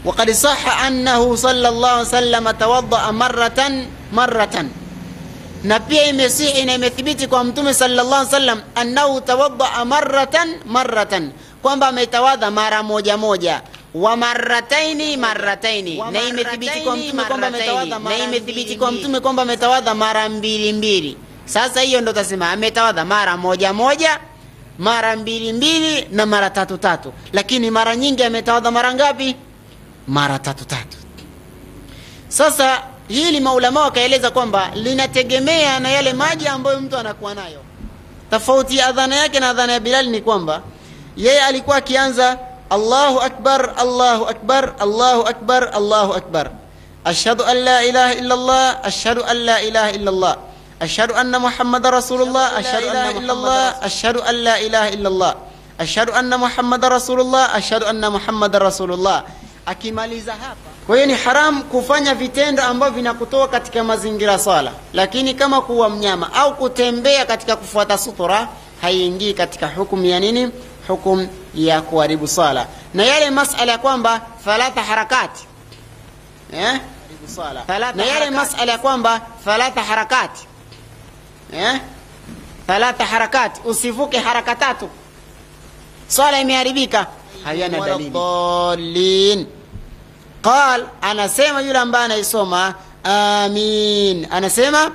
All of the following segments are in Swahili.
وقد صح أنه صلى الله عليه وسلم توضأ مرة مرة na pia imesihi na imethibiti kwa mtume sallallahu alaihi wasallam annahu tawaddaa maratan maratan, kwamba ametawadha mara moja moja wa marataini marataini, na imethibiti kwa mtume kwamba ametawadha na imethibiti kwa mtume kwamba ametawadha mara mbili mbili. Sasa hiyo ndo tasema ametawadha mara moja moja, mara mbili mbili na mara tatu tatu, lakini mara nyingi ametawadha mara ngapi? Mara tatu tatu. Sasa hili maulama wakaeleza kwamba linategemea na yale maji ambayo mtu anakuwa nayo. Tofauti ya adhana yake na adhana ya Bilal ni kwamba yeye alikuwa akianza Allahu akbar, Allahu akbar, Allahu akbar, Allahu akbar, ashhadu an la ilaha illa Allah, ashhadu an la ilaha illa Allah, ashhadu anna Muhammadar Rasulullah, ashhadu anna illa Allah, ashhadu an la ilaha illa Allah, ashhadu anna Muhammadar Rasulullah, ashhadu anna Muhammadar Rasulullah. Akimaliza hapa kwa hiyo ni haram kufanya vitendo ambavyo vinakutoa katika mazingira swala, lakini kama kuwa mnyama au kutembea katika kufuata sutura haiingii katika hukumu ya nini? Hukumu ya kuharibu swala. Na yale masala ya kwamba thalatha harakati eh? na yale masala ya kwamba thalatha harakati eh? thalatha harakati, usivuke haraka tatu, swala imeharibika, hayana dalili. Qal, anasema yule ambaye anaisoma amin, anasema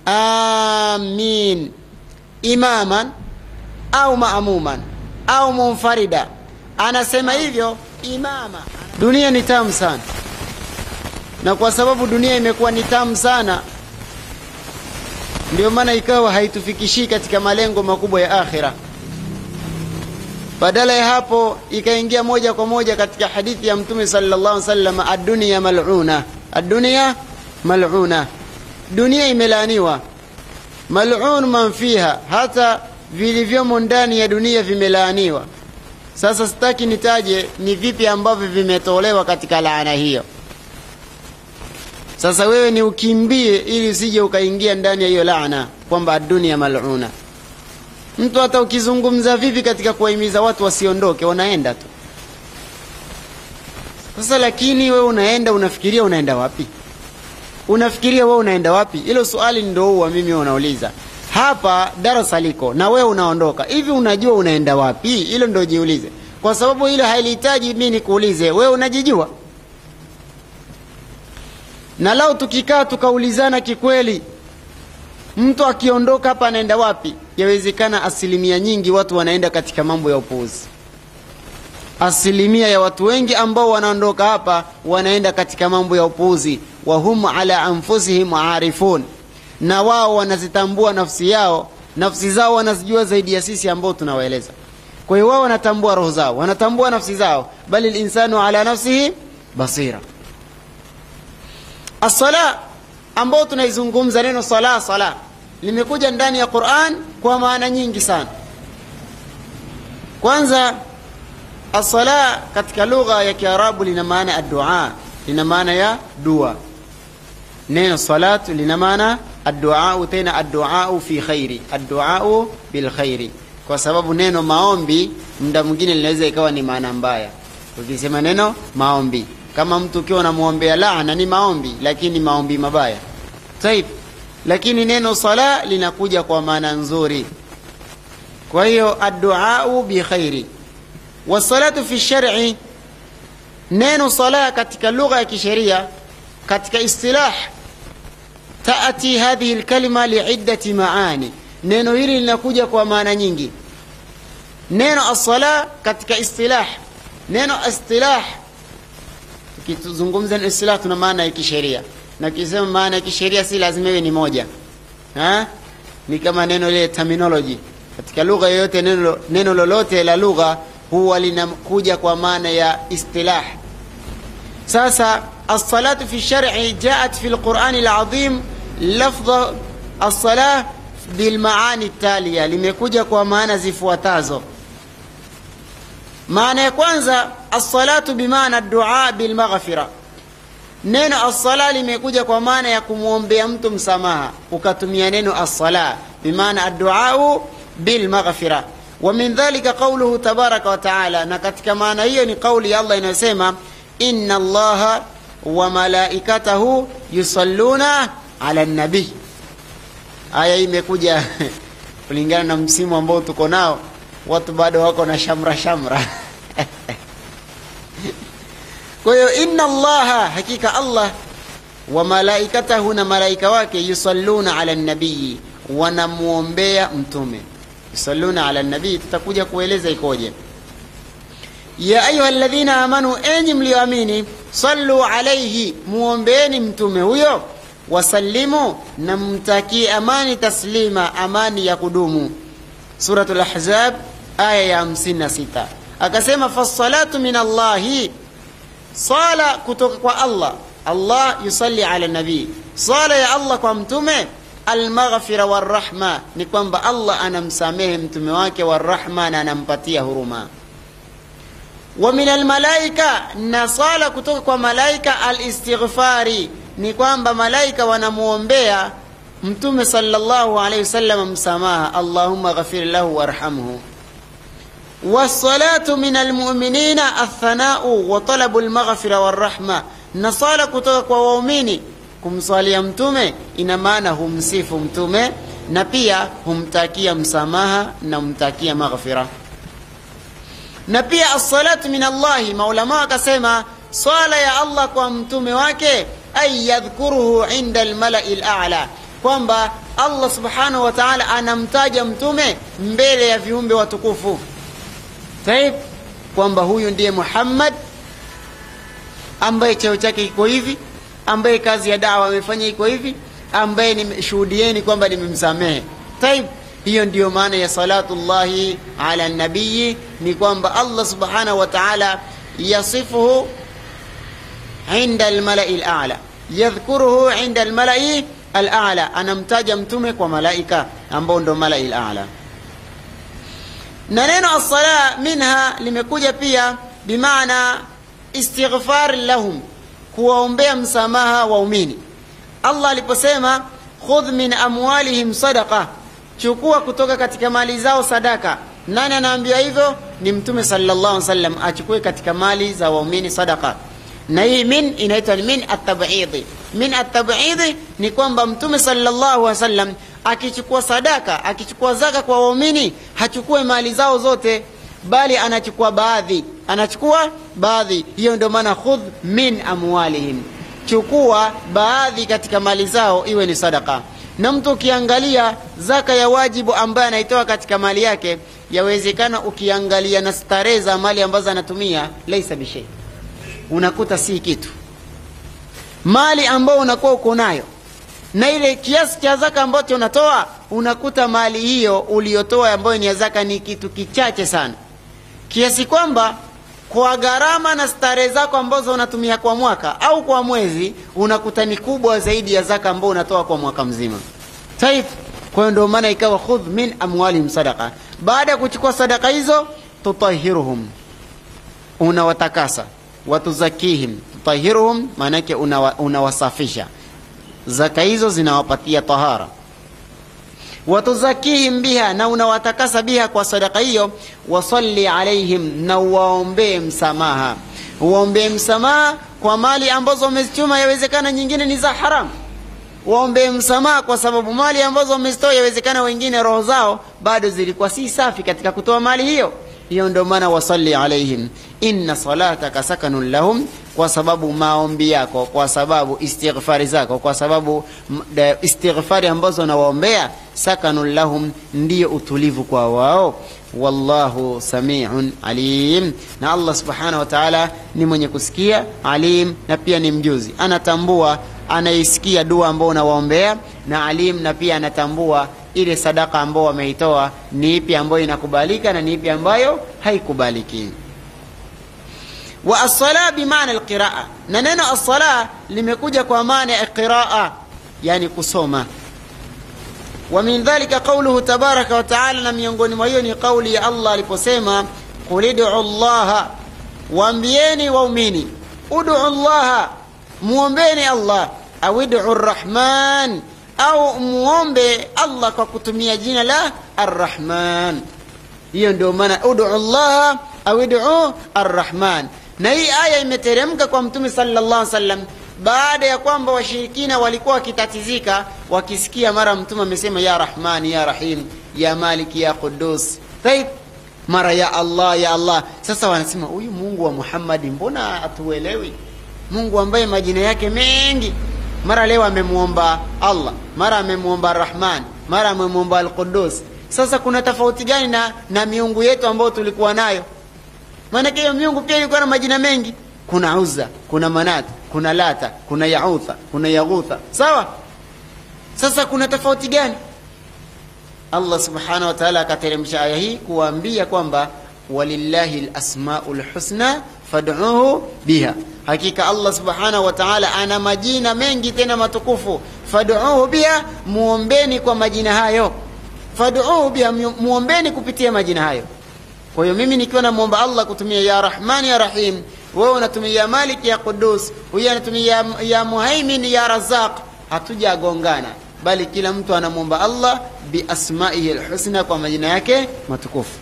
amin imaman au maamuman au munfarida, anasema hivyo imama. Dunia ni tamu sana, na kwa sababu dunia imekuwa ni tamu sana, ndio maana ikawa haitufikishii katika malengo makubwa ya akhira. Badala ya hapo ikaingia moja kwa moja katika hadithi ya Mtume sallallahu alaihi wasallam, ad-dunya mal'una, ad-dunya mal'una, dunia imelaaniwa. Mal'un man fiha, hata vilivyomo ndani ya dunia vimelaaniwa. Sasa sitaki nitaje ni vipi ambavyo vimetolewa katika laana hiyo. Sasa wewe ni ukimbie ili usije ukaingia ndani ya hiyo laana kwamba ad-dunya mal'una. Mtu hata ukizungumza vipi katika kuwahimiza watu wasiondoke, wanaenda tu. Sasa lakini wewe unaenda, unafikiria unaenda wapi? Unafikiria wewe unaenda wapi? Hilo swali ndio huwa mimi unauliza hapa. Darasa liko na wewe unaondoka, hivi unajua unaenda wapi? Hilo ndio jiulize, kwa sababu hilo halihitaji mimi nikuulize wewe, unajijua. Na lao tukikaa tukaulizana kikweli mtu akiondoka hapa anaenda wapi? Yawezekana asilimia nyingi watu wanaenda katika mambo ya upuuzi. Asilimia ya watu wengi ambao wanaondoka hapa wanaenda katika mambo ya upuuzi. Wahum ala anfusihim arifun, na wao wanazitambua nafsi yao, nafsi zao wanazijua zaidi ya sisi ambao tunawaeleza. Kwa hiyo wao wanatambua roho zao, wanatambua nafsi zao, bali linsanu ala nafsihi basira. As-sala ambao tunaizungumza neno sala sala limekuja ndani ya Qur'an kwa maana nyingi sana. Kwanza, as-sala katika lugha ya Kiarabu lina maana ad-du'a, lina maana ya dua. Neno salatu lina maana ad-du'a, tena ad-du'a fi khairi, ad-du'a bil khairi, kwa sababu neno maombi muda mwingine linaweza ikawa ni maana mbaya. Ukisema neno maombi, kama mtu ukiwa unamwombea laana ni maombi, lakini maombi mabaya Taib. Lakini neno sala linakuja kwa maana nzuri. Kwa hiyo adduau bi khairi wasalatu fi shar'i, neno sala katika lugha ya kisheria, katika istilah, taati hadhihi alkalima liiddati maani, neno hili linakuja kwa maana nyingi. Neno as-sala katika istilah, neno istilah, tukizungumza istilah tuna maana ya kisheria na kisema maana ya kisheria si lazima iwe ni moja ha? Ni kama neno lile terminology katika lugha yoyote, neno, neno lolote la lugha huwa linakuja kwa maana ya istilah. Sasa as-salatu fi shar'i jaat fi al-Qur'ani al-azim lafdha as-salah bil maani taliya, limekuja kwa maana zifuatazo. Maana ya kwanza as-salatu bimaana ad-du'a bil maghfira Neno assala limekuja kwa maana ya kumwombea mtu msamaha, ukatumia neno assala bimaana adduau bilmaghfira. Wa min dhalika qauluhu tabaraka wa taala, na katika maana hiyo ni kauli ya Allah inayosema inna allaha wa malaikatahu yusalluna ala nabii aya hii imekuja kulingana na msimu ambao tuko nao watu bado wako na shamra shamra kwa hiyo inna allaha hakika allah wa malaikatahu na malaika wake yusalluna ala nabii wanamwombea mtume yusalluna ala nabii tutakuja kueleza ikoje ya ayuha ladhina amanu enyi mlioamini sallu alaihi muombeeni mtume huyo wasallimu na mtakie amani taslima amani ya kudumu surat lahzab aya ya 56 akasema fasalatu min allahi sala kutoka kwa allah allah yusalli ala nabii sala ya allah kwa mtume almaghfira warahma ni kwamba allah anamsamehe mtume wake warahma na anampatia huruma wa min almalaika na sala kutoka kwa malaika alistighfari ni kwamba malaika wanamwombea mtume sallallahu alaihi wasallam msamaha allahumma ghafir lahu warhamhu wassalatu min almuminina athanau wa talabu lmaghfira warahma na sala kutoka kwa waumini kumswalia mtume ina maana humsifu mtume na pia humtakia msamaha na humtakia maghfira na pia assalatu min allahi maulama akasema swala ya allah kwa mtume wake ay yadhkuruhu inda almalai lala kwamba allah subhanahu wa taala anamtaja mtume mbele ya viumbe watukufu taib kwamba huyu ndiye muhammad ambaye cheo chake iko hivi ambaye kazi ya dawa amefanya iko hivi ambaye nimeshuhudieni kwamba nimemsamehe taib hiyo ndiyo maana ya salatullahi ala nabiyi ni kwamba allah subhanahu wa taala yasifuhu inda almalai lala yadhkuruhu inda almalai alala anamtaja mtume kwa malaika ambao ndo malai lala na neno assala minha limekuja pia bimaana istighfar lahum kuwaombea msamaha waumini allah aliposema khudh min amwalihim sadaqa chukua kutoka katika mali zao sadaka nani anaambiwa hivyo ni mtume sallallahu alaihi wasallam achukue katika mali za waumini sadaka na hii min inaitwa min atabidi min atabidi ni kwamba mtume sallallahu alaihi wasallam akichukua sadaka akichukua zaka kwa waumini hachukue mali zao zote bali anachukua baadhi anachukua baadhi hiyo ndio maana khudh min amwalihim chukua baadhi katika mali zao iwe ni sadaka na mtu ukiangalia zaka ya wajibu ambaye anaitoa katika mali yake yawezekana ukiangalia na starehe za mali ambazo anatumia laisa bishei unakuta si kitu mali ambayo unakuwa uko nayo na ile kiasi cha zaka ambacho unatoa unakuta mali hiyo uliyotoa ambayo ni ya zaka ni kitu kichache sana kiasi kwamba kwa gharama na starehe zako ambazo unatumia kwa mwaka au kwa mwezi unakuta ni kubwa zaidi ya zaka ambayo unatoa kwa mwaka mzima taif kwa hiyo ndio maana ikawa khudh min amwalihim sadaqa baada ya kuchukua sadaka hizo tutahiruhum unawatakasa watuzakihim tutahiruhum maanake unawasafisha una zaka hizo zinawapatia tahara watuzakihim biha na unawatakasa biha kwa sadaka hiyo wasalli alaihim na uwaombee msamaha uwaombee msamaha kwa mali ambazo wamezichuma yawezekana nyingine ni za haramu waombee msamaha kwa sababu mali ambazo wamezitoa yawezekana wengine roho zao bado zilikuwa si safi katika kutoa mali hiyo hiyo ndio maana wasalli alaihim inna salataka sakanun lahum kwa sababu maombi yako kwa sababu istighfari zako kwa sababu istighfari ambazo nawaombea sakanun lahum ndiyo utulivu kwa wao wallahu samiun alim na allah subhanahu wa taala ni mwenye kusikia alim na pia ni mjuzi anatambua anaisikia dua ambao unawaombea na alim na pia anatambua ile sadaka ambao wameitoa ni ipi ambayo inakubalika na ni ipi ambayo haikubaliki wa assala bimaana alqiraa na neno assala limekuja kwa maana ya qiraa yani kusoma wa min dhalika qauluhu tabaraka wa taala na miongoni mwa hiyo ni kauli ya allah aliposema qul idu llaha waambieni waumini udu llaha muombeni allah au idu rrahman au muombe allah kwa kutumia jina la arrahman hiyo ndio maana udu llaha au idu arrahman na hii aya imeteremka kwa mtume sallallahu alaihi wasallam baada ya kwamba washirikina walikuwa wakitatizika wakisikia mara mtume amesema ya rahmani ya rahim ya maliki ya qudus taib mara ya allah ya allah sasa wanasema huyu mungu wa muhammadi mbona hatuelewi mungu ambaye majina yake mengi mara leo amemwomba allah mara amemwomba rahman mara amemwomba alqudus sasa kuna tofauti gani na, na miungu yetu ambayo tulikuwa nayo maanake hiyo miungu pia ilikuwa na majina mengi kuna uza kuna manat kuna lata kuna yautha kuna yaghutha sawa sasa kuna tofauti gani allah subhanahu wa taala akateremsha aya hii kuwaambia kwamba walillahi lasmau lhusna fad'uhu biha hakika allah subhanahu wa taala ana majina mengi tena matukufu fad'uhu biha muombeni kwa majina hayo fad'uhu biha muombeni kupitia majina hayo kwa hiyo mimi nikiwa namwomba allah kutumia ya rahman ya rahim wewe unatumia ya malik ya qudus huyu anatumia ya, ya muhaimin ya razaq hatujagongana bali kila mtu anamwomba allah biasmaihi lhusna kwa majina yake matukufu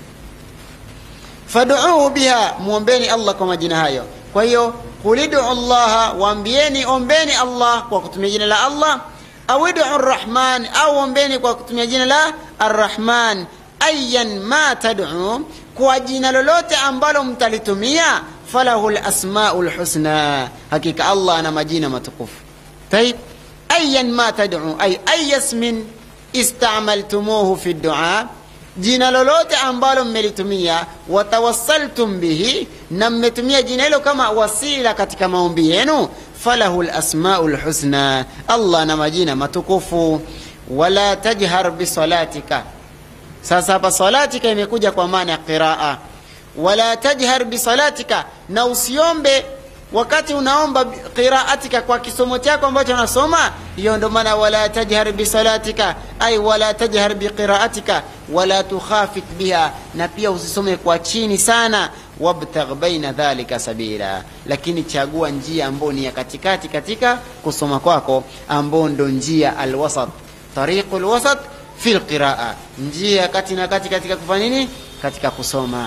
faduuhu biha mwombeni allah kwa majina hayo kwa hiyo kulidu llaha waambieni ombeni allah kwa kutumia jina la allah au idu rrahman au ombeni kwa kutumia jina la arrahman ayan ma taduu kwa jina lolote ambalo mtalitumia falahu lasmau lhusna hakika allah ana majina matukufu taib ayan ma taduu ay aya smin istamaltumuhu fi ddua jina lolote ambalo mmelitumia watawassaltum bihi na mmetumia jina hilo kama wasila katika maombi yenu falahu lasmau lhusna allah na majina matukufu wala tajhar bisalatika sasa hapa salatika imekuja kwa maana ya qiraa wala tajhar bisalatika na usiombe wakati unaomba qiraatika kwa kisomo chako ambacho unasoma hiyo ndo maana wala tajhar bisalatika ay wala tajhar biqiraatika wala tukhafit biha na pia usisome kwa chini sana wabtagh baina dhalika sabila lakini chagua njia ambayo ni ya katikati katika kusoma kwako ambao ndo njia alwasat tariqu lwasat fi lqiraa njia ya kati na kati katika kufanya nini katika kusoma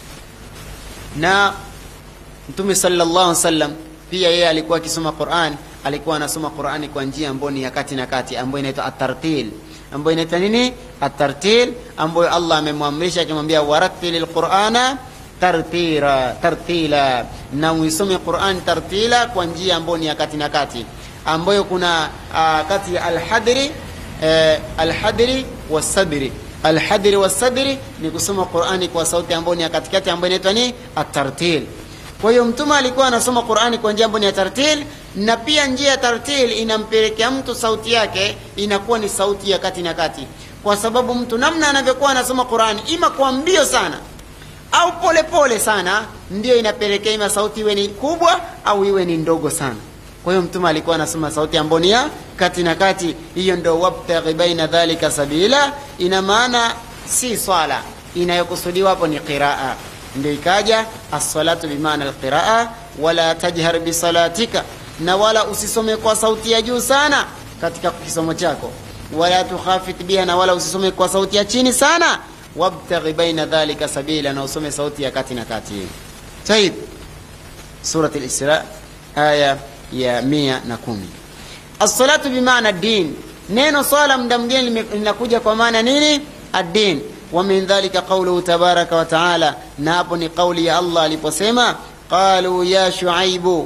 na mtume sallallahu alaihi wasallam pia yeye alikuwa akisoma Qur'an alikuwa anasoma Qur'ani kwa njia ambayo ni ya kati na kati ambayo inaitwa at-tartil ambayo inaitwa nini at-tartil ambayo Allah amemwamrisha akimwambia warattilil qur'ana tartira tartila na uisome Qur'an tartila kwa njia ambayo ni ya kati na kati ambayo kuna uh, kati ya al-hadri uh, al-hadri was-sadri al-hadri was-sadri ni kusoma Qur'ani kwa sauti ambayo ni ya katikati ambayo inaitwa ni at-tartil kwa hiyo mtume alikuwa anasoma qurani kwa njia ambayo ni ya tartil na pia njia ya tartil inampelekea mtu sauti yake inakuwa ni sauti ya kati na kati kwa sababu mtu namna anavyokuwa anasoma qurani ima kwa mbio sana au polepole pole sana ndio inapelekea ima sauti iwe ni kubwa au iwe ni ndogo sana kwa hiyo mtume alikuwa anasoma sauti ambayo ni ya kati na kati hiyo ndo wabtaghi baina dhalika sabila ina maana si swala inayokusudiwa hapo ni qiraa ndio ikaja assalatu bimaana alqiraa wala tajhar bisalatika na wala usisome kwa sauti ya juu sana katika kisomo chako wala tukhafit biha na wala usisome kwa sauti ya chini sana wabtaghi baina dhalika sabila na usome sauti ya kati na kati taib surat lisra aya ya mia na kumi assalatu bimaana din neno swala mda mgeni linakuja kwa maana nini addin ومن ذلك قوله تبارك وتعالى نابني قولي الله لبسيما قالوا يا شعيب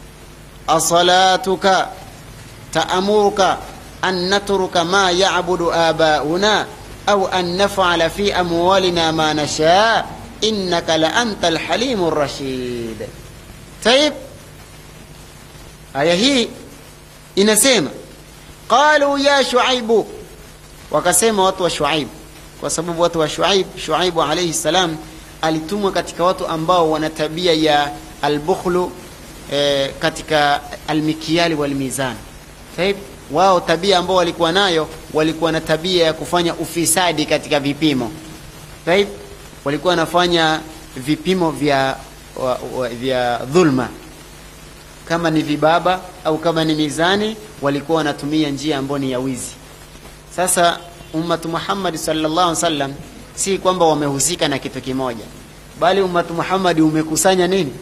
أصلاتك تأمرك أن نترك ما يعبد آباؤنا أو أن نفعل في أموالنا ما نشاء إنك لأنت الحليم الرشيد طيب آية هي inasema qalu ya shuaibu wakasema watu wa shuaib kwa sababu watu wa Shuaib, Shuaibu alayhi salam alitumwa katika watu ambao wana tabia ya albukhlu eh, katika almikiali walmizan. Saib, wao tabia ambao walikuwa nayo walikuwa na tabia ya kufanya ufisadi katika vipimo. Saib, walikuwa wanafanya vipimo vya wa, wa, vya dhulma kama ni vibaba au kama ni mizani, walikuwa wanatumia njia ambayo ni ya wizi. Sasa ummatu Muhammad sallallahu alaihi wasallam si kwamba wamehusika na kitu kimoja, bali ummatu Muhammad umekusanya nini?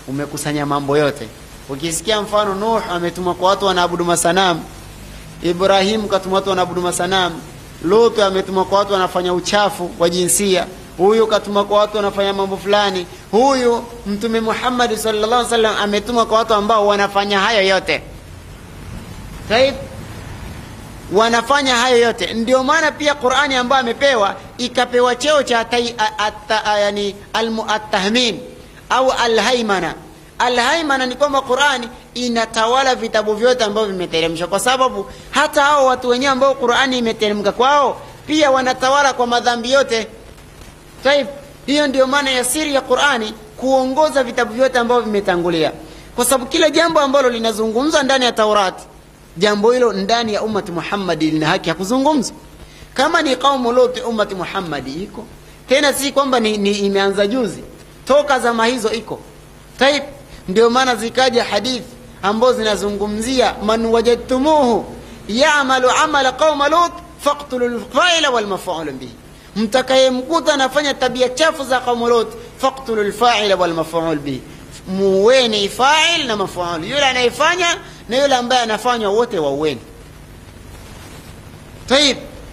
umekusanya mambo yote ukisikia mfano nuh ametumwa kwa watu wanaabudu masanamu ibrahimu katumwa watu wanaabudu masanamu lutu ametumwa kwa watu wanafanya uchafu wa jinsia huyu katumwa kwa watu wanafanya mambo fulani huyu mtume muhammadi sallallahu alaihi wasallam ametumwa kwa watu ambao wanafanya hayo yote Taib, wanafanya hayo yote ndio maana pia qurani ambayo amepewa ikapewa cheo cha tai- a- atta- a- yani almu- attahmim au alhaimana alhaimana ni kwamba qurani inatawala vitabu vyote ambavyo vimeteremshwa kwa sababu hata hao watu wenyewe ambao qurani imeteremka kwao pia wanatawala kwa madhambi yote Taib, hiyo ndio maana ya siri ya Qur'ani kuongoza vitabu vyote ambavyo vimetangulia, kwa sababu kila jambo ambalo linazungumzwa ndani ya Taurati, jambo hilo ndani ya ummati Muhammadi lina haki ya kuzungumzwa. Kama ni kaumu Lut, ummati Muhammadi iko tena, si kwamba ni, ni imeanza juzi, toka zama hizo iko Taib. Ndio maana zikaja hadithi ambazo zinazungumzia man wajadtumuhu ya'malu amala qauma Lut faqtulu lfaila walmafulu bihi mtakayemkuta anafanya tabia chafu za qaumu Lut faqtulu lfaila walmaful bihi, muweni fail na maful, yule anayefanya na yule ambaye anafanywa wote wauweni. Tayib,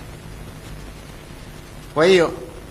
kwa hiyo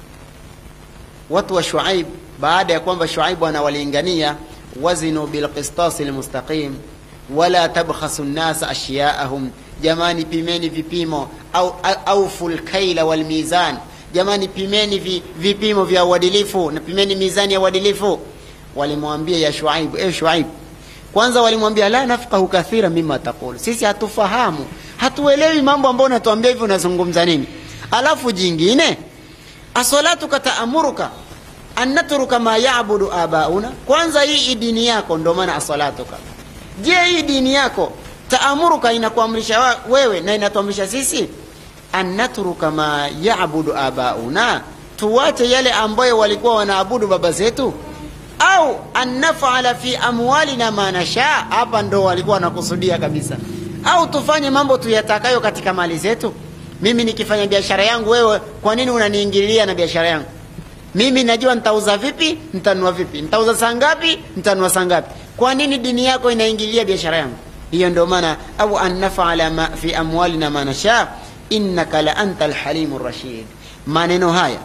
watu wa Shuaib baada ya kwamba Shuaibu anawalingania wazinu bilqistasi lmustaqim wala tabkhasu nnasa ashyaahum, jamani pimeni vipimo au aufu lkaila walmizan jamani pimeni vi, vipimo vya uadilifu na pimeni mizani ya uadilifu walimwambia ya shuaibu e shuaibu kwanza walimwambia la nafqahu kathira mima taqulu sisi hatufahamu hatuelewi mambo ambayo unatuambia hivi unazungumza nini alafu jingine asalatuka taamuruka an natruka ma yabudu abauna kwanza hii dini yako ndio maana asalatuka je hii dini yako taamuruka inakuamrisha wewe na inatuamrisha sisi an natruka ma yabudu abauna, tuwache yale ambayo walikuwa wanaabudu baba zetu, au an nafala fi amwalina ma nasha. Hapa ndo walikuwa wanakusudia kabisa, au tufanye mambo tuyatakayo katika mali zetu. Mimi nikifanya biashara yangu, wewe kwa nini unaniingililia na biashara yangu? Mimi najua nitauza vipi, nitanunua vipi, nitauza saa ngapi, nitanunua saa ngapi. Kwa nini dini yako inaingilia biashara yangu? Hiyo ndio maana au an nafala ma fi amwalina ma nasha innaka la anta alhalimu rashid. Maneno haya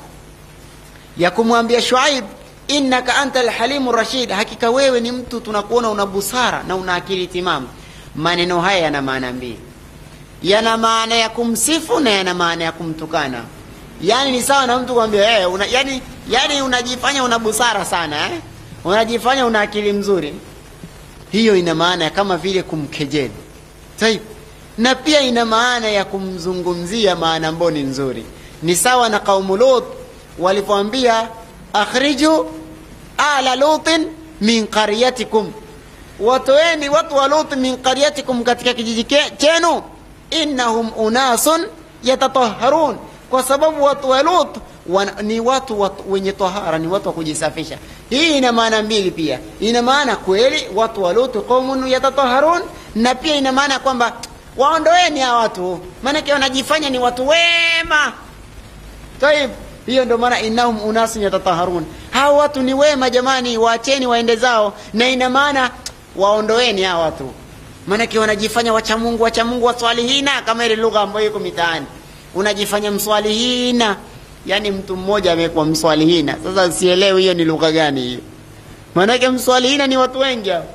ya kumwambia Shuaib, innaka anta alhalimu rashid, hakika wewe ni mtu tunakuona una busara na una akili timamu. Maneno haya yana maana mbili, yana maana ya kumsifu na yana maana ya kumtukana. Yani ni sawa na mtu kwambia hey, una, yani, yani unajifanya una busara sana eh? unajifanya una akili mzuri. Hiyo ina maana ya kama vile kumkejeli. Taib na pia ina maana ya kumzungumzia maana ambayo ni nzuri. Ni sawa na kaumu Lut walipoambia akhriju ala lutin min qaryatikum, watoeni watu wa Lut min qaryatikum, katika kijiji chenu, innahum unasun yatatahharun, kwa sababu watu wa Lut wan, ni watu, watu wenye tahara, ni watu wa kujisafisha. Hii ina maana mbili pia, ina maana kweli watu wa Lut qaumun yatatahharun, na pia ina maana kwamba waondoeni hawa watu, maanake wanajifanya ni watu wema. Taib, hiyo ndio maana innahum unasun yatataharun, hawa watu ni wema jamani, waacheni waende zao, na ina maana waondoeni hawa watu, maanake wanajifanya wacha Mungu, wacha Mungu, waswalihina, kama ile lugha ambayo iko mitaani, unajifanya mswalihina. Yani mtu mmoja amekuwa mswalihina. Sasa sielewi hiyo ni lugha gani hiyo, maanake mswalihina ni watu wengi hao.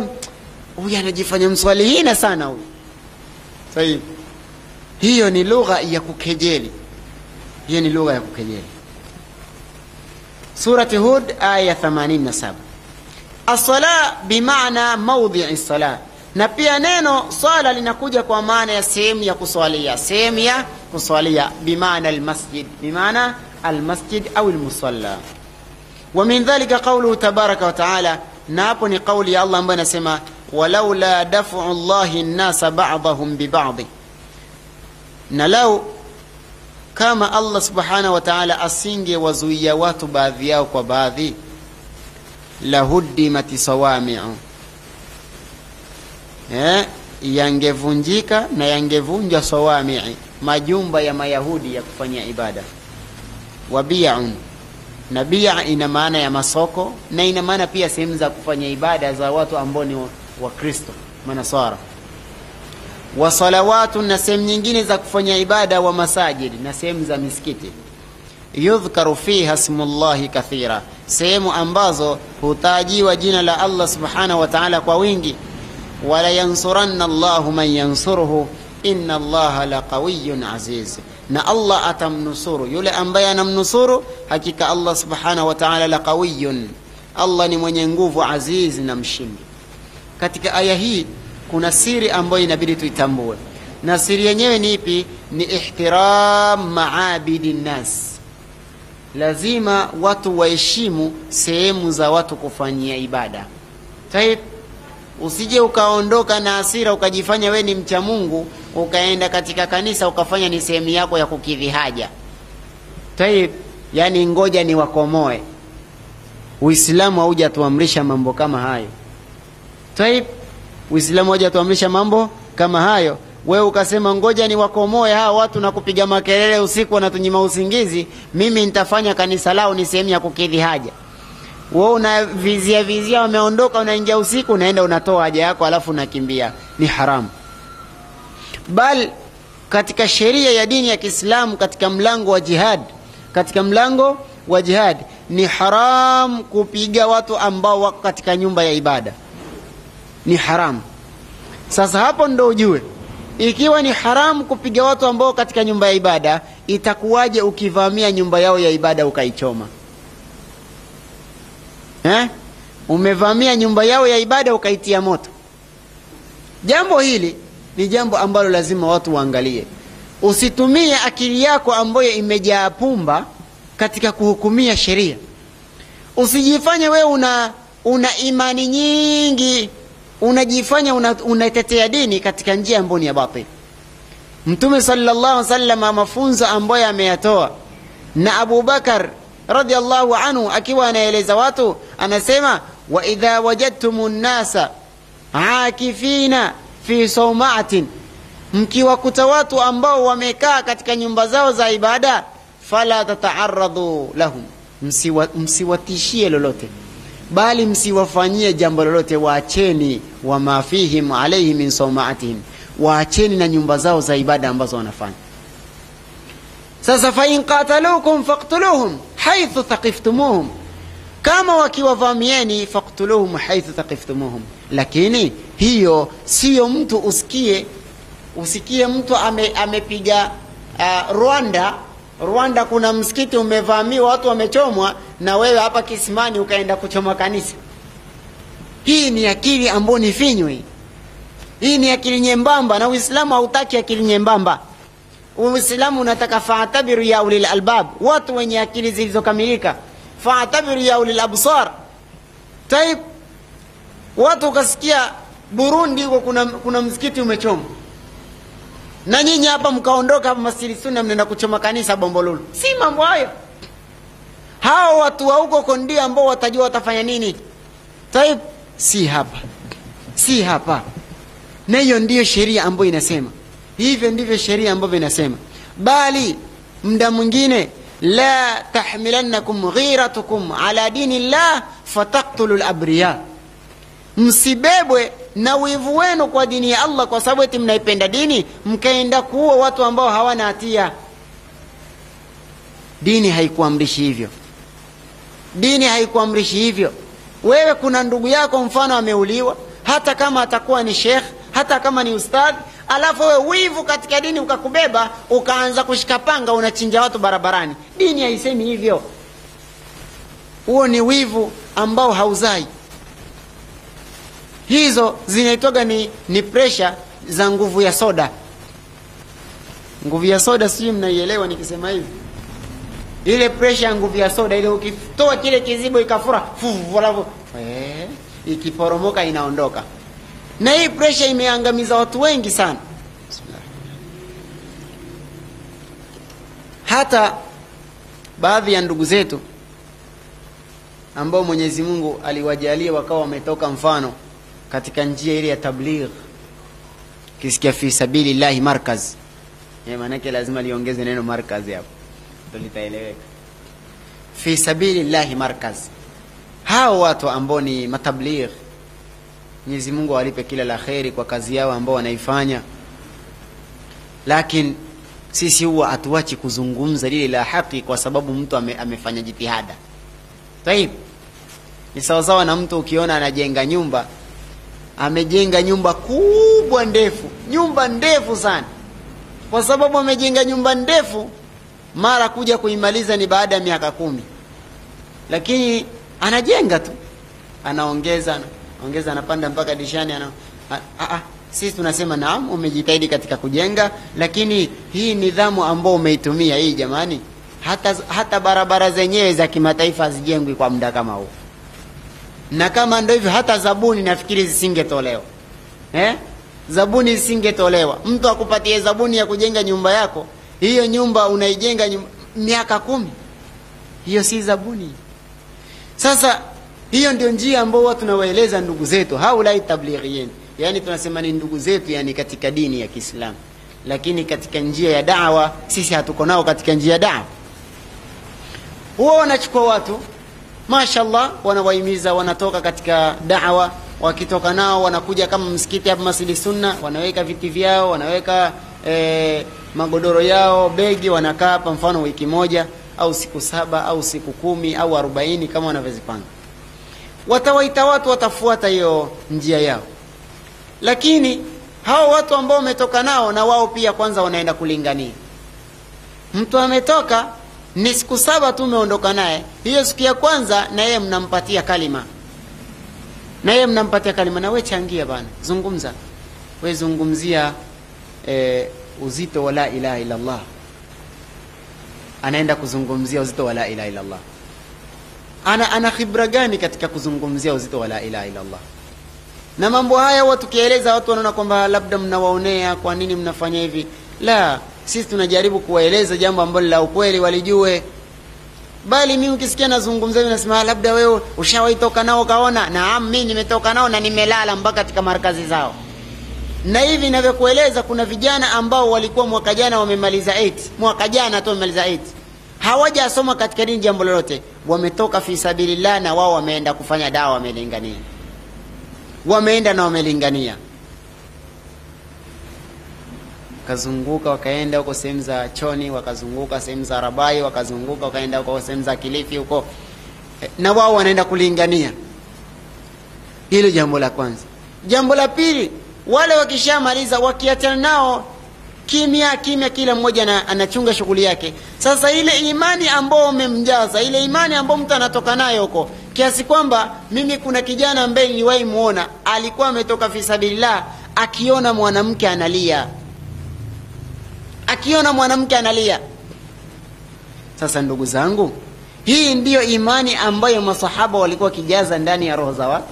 Huyu anajifanya mswalihina sana huyu Sahihi. Hiyo ni lugha ya kukejeli, hiyo ni lugha ya kukejeli. Surati Hud aya 87. As-sala bimaana maudhi'i sala, na pia neno swala linakuja kwa maana ya sehemu ya kuswalia, sehemu ya kuswalia, bimaana almasjid, bimaana almasjid au almusalla. Wa min dhalika qawluhu tabaraka wa taala, na hapo ni kauli ya Allah ambayo inasema walaula dafu llahi nnasa badahum bibadi, na lau kama Allah subhanahu wa ta'ala asingewazuia watu baadhi yao kwa baadhi, lahuddimat sawami'u, eh, yangevunjika na yangevunjwa sawami'i, majumba ya Mayahudi ya kufanyia ibada, wabi'un na bia ina maana ya masoko na ina maana pia sehemu za kufanya ibada za watu ambao ni wakristo manasara wa salawatu na sehemu nyingine za kufanya ibada wa masajidi na sehemu za misikiti yudhkaru fiha smullahi kathira sehemu ambazo hutajiwa jina la allah subhanahu wa taala kwa wingi wala yansuranna llahu man yansuruhu inna allaha laqawiyun aziz na allah atamnusuru yule ambaye anamnusuru hakika allah subhanahu wa taala laqawiyun allah ni mwenye nguvu aziz na mshindi katika aya hii kuna siri ambayo inabidi tuitambue na siri yenyewe ni ipi ni ihtiram maabidi nnas lazima watu waheshimu sehemu za watu kufanyia ibada taib usije ukaondoka na asira ukajifanya we ni mcha mungu ukaenda katika kanisa ukafanya ni sehemu yako ya kukidhi haja taib yani ngoja ni wakomoe uislamu haujatuamrisha mambo kama hayo taib uislamu haujatuamrisha mambo kama hayo wewe ukasema ngoja ni wakomoe hawa watu na kupiga makelele usiku wanatunyima usingizi mimi nitafanya kanisa lao ni sehemu ya kukidhi haja we unavizia vizia wameondoka unaingia usiku unaenda unatoa haja yako alafu unakimbia ni haramu bal katika sheria ya dini ya kiislamu katika mlango wa jihad katika mlango wa jihad ni haram kupiga watu ambao wako katika nyumba ya ibada ni haramu sasa hapo ndo ujue ikiwa ni haramu kupiga watu ambao katika nyumba ya ibada itakuwaje ukivamia nyumba yao ya ibada ukaichoma eh? umevamia nyumba yao ya ibada ukaitia moto jambo hili ni jambo ambalo lazima watu waangalie usitumie akili yako ambayo imejaa pumba katika kuhukumia sheria usijifanye wewe una una imani nyingi unajifanya unatetea una dini katika njia ambayo ni ya batil mtume sallallahu alaihi wasallam mafunzo ambayo ameyatoa na abubakar radiallahu anhu akiwa anaeleza watu anasema wa idha wajadtum nnasa akifina fi saumatin mkiwakuta watu ambao wamekaa katika nyumba zao za ibada fala tataaradhu lahum msiwa, msiwatishie lolote bali msiwafanyie jambo lolote waacheni wama fihim alaihi min saumaatihim waacheni na nyumba zao za ibada ambazo wanafanya sasa fain qatalukum faktuluhum haithu thaqiftumuhum kama wakiwavamieni faktuluhum haithu thaqiftumuhum lakini hiyo siyo mtu usikie usikie mtu ame, amepiga uh, rwanda rwanda kuna msikiti umevamiwa watu wamechomwa na wewe hapa kisimani ukaenda kuchoma kanisa hii ni akili ambayo ni finywa hii hii ni akili nyembamba na uislamu hautaki akili nyembamba uislamu unataka faatabiru ya ulil albab watu wenye akili zilizokamilika faatabiru ya ulil absar taib watu ukasikia burundi huko kuna, kuna msikiti umechomwa na nyinyi hapa mkaondoka hapa masjidi sunna mnaenda kuchoma kanisa bombolulu si mambo hayo hao watu wa huko ndio ambao watajua watafanya nini taib si hapa si hapa na hiyo ndiyo sheria ambayo inasema hivyo ndivyo sheria ambavyo inasema bali mda mwingine la tahmilannakum ghiratukum ala dini llah fataktulu labriya msibebwe na wivu wenu kwa dini ya allah kwa sababu eti mnaipenda dini mkaenda kuua watu ambao hawana hatia dini haikuamrishi hivyo dini haikuamrishi hivyo wewe kuna ndugu yako mfano ameuliwa hata kama atakuwa ni shekh hata kama ni ustadhi alafu wewe wivu katika dini ukakubeba ukaanza kushika panga unachinja watu barabarani dini haisemi hivyo huo ni wivu ambao hauzai hizo zinaitwaga ni, ni presha za nguvu ya soda nguvu ya soda sijui mnaielewa nikisema hivi ile presha ya nguvu ya soda ile ukitoa kile kizibo ikafura alafu eh, ikiporomoka inaondoka na hii presha imeangamiza watu wengi sana hata baadhi ya ndugu zetu ambao mwenyezi mungu aliwajalia wakawa wametoka mfano katika njia ile ya tabligh kisikia fi sabilillahi markaz e, maanake lazima liongeze neno markaz hapo ndo litaeleweka fi sabilillahi markaz hao watu ambao ni matabligh mwenyezi mungu awalipe kila la kheri kwa kazi yao ambao wanaifanya lakini sisi huwa hatuachi kuzungumza lile la haki kwa sababu mtu ame, amefanya jitihada taib ni sawasawa na mtu ukiona anajenga nyumba amejenga nyumba kubwa ndefu nyumba ndefu sana kwa sababu amejenga nyumba ndefu mara kuja kuimaliza ni baada ya miaka kumi lakini anajenga tu anaongeza ongeza anapanda mpaka dishani ana, a, a, a, sisi tunasema naam umejitahidi katika kujenga lakini hii nidhamu ambao umeitumia hii jamani hata, hata barabara zenyewe za kimataifa hazijengwi kwa muda kama huu na kama ndo hivyo hata zabuni nafikiri zisingetolewa eh? zabuni zisingetolewa mtu akupatie zabuni ya kujenga nyumba yako hiyo nyumba unaijenga nyumba, miaka kumi hiyo si zabuni sasa hiyo ndio njia ambao watu tunawaeleza ndugu zetu haulai tablighiyin yani tunasema ni ndugu zetu yani katika dini ya kiislamu lakini katika njia ya dawa sisi hatuko nao katika njia ya dawa huwa wanachukua watu mashallah wanawahimiza wanatoka katika dawa wakitoka nao wanakuja kama msikiti hapa masjidi sunna wanaweka viti vyao wanaweka eh, magodoro yao begi wanakaa hapa mfano wiki moja au siku saba au siku kumi au arobaini kama wanavyozipanga watawaita watu watafuata hiyo njia yao lakini hao watu ambao wametoka nao na wao pia kwanza wanaenda kulingania mtu ametoka ni siku saba tu umeondoka naye hiyo siku ya kwanza na yeye mnampatia kalima na yeye mnampatia kalima na we changia bana zungumza we zungumzia e, uzito wa la ilaha illallah anaenda kuzungumzia uzito wa la ilaha illallah ana ana khibra gani katika kuzungumzia uzito wa la ilaha illallah na mambo haya huwa tukieleza watu wanaona kwamba labda mnawaonea kwa nini mnafanya hivi la sisi tunajaribu kuwaeleza jambo ambalo la ukweli walijue bali mi ukisikia nazungumza hivi nasema labda wewe ushawahi toka nao kaona naam mi nimetoka nao na nimelala mpaka katika markazi zao na hivi inavyokueleza kuna vijana ambao walikuwa mwaka jana wamemaliza 8 mwaka jana tu wamemaliza 8 hawajasoma katika dini jambo lolote wametoka fi sabilillah na wao wameenda kufanya dawa wamelingania wameenda na wamelingania wakazunguka wakaenda huko sehemu za choni wakazunguka sehemu za rabai wakazunguka wakaenda huko sehemu za kilifi huko na wao wanaenda kulingania hilo jambo la kwanza jambo la pili wale wakishamaliza wakiachana nao kimya kimya kila mmoja na, anachunga shughuli yake sasa ile imani ambao umemjaza ile imani ambao mtu anatoka nayo huko kiasi kwamba mimi kuna kijana ambaye niliwahi muona alikuwa ametoka fisabilillah akiona mwanamke analia akiona mwanamke analia sasa ndugu zangu hii ndiyo imani ambayo masahaba walikuwa wakijaza ndani ya roho za watu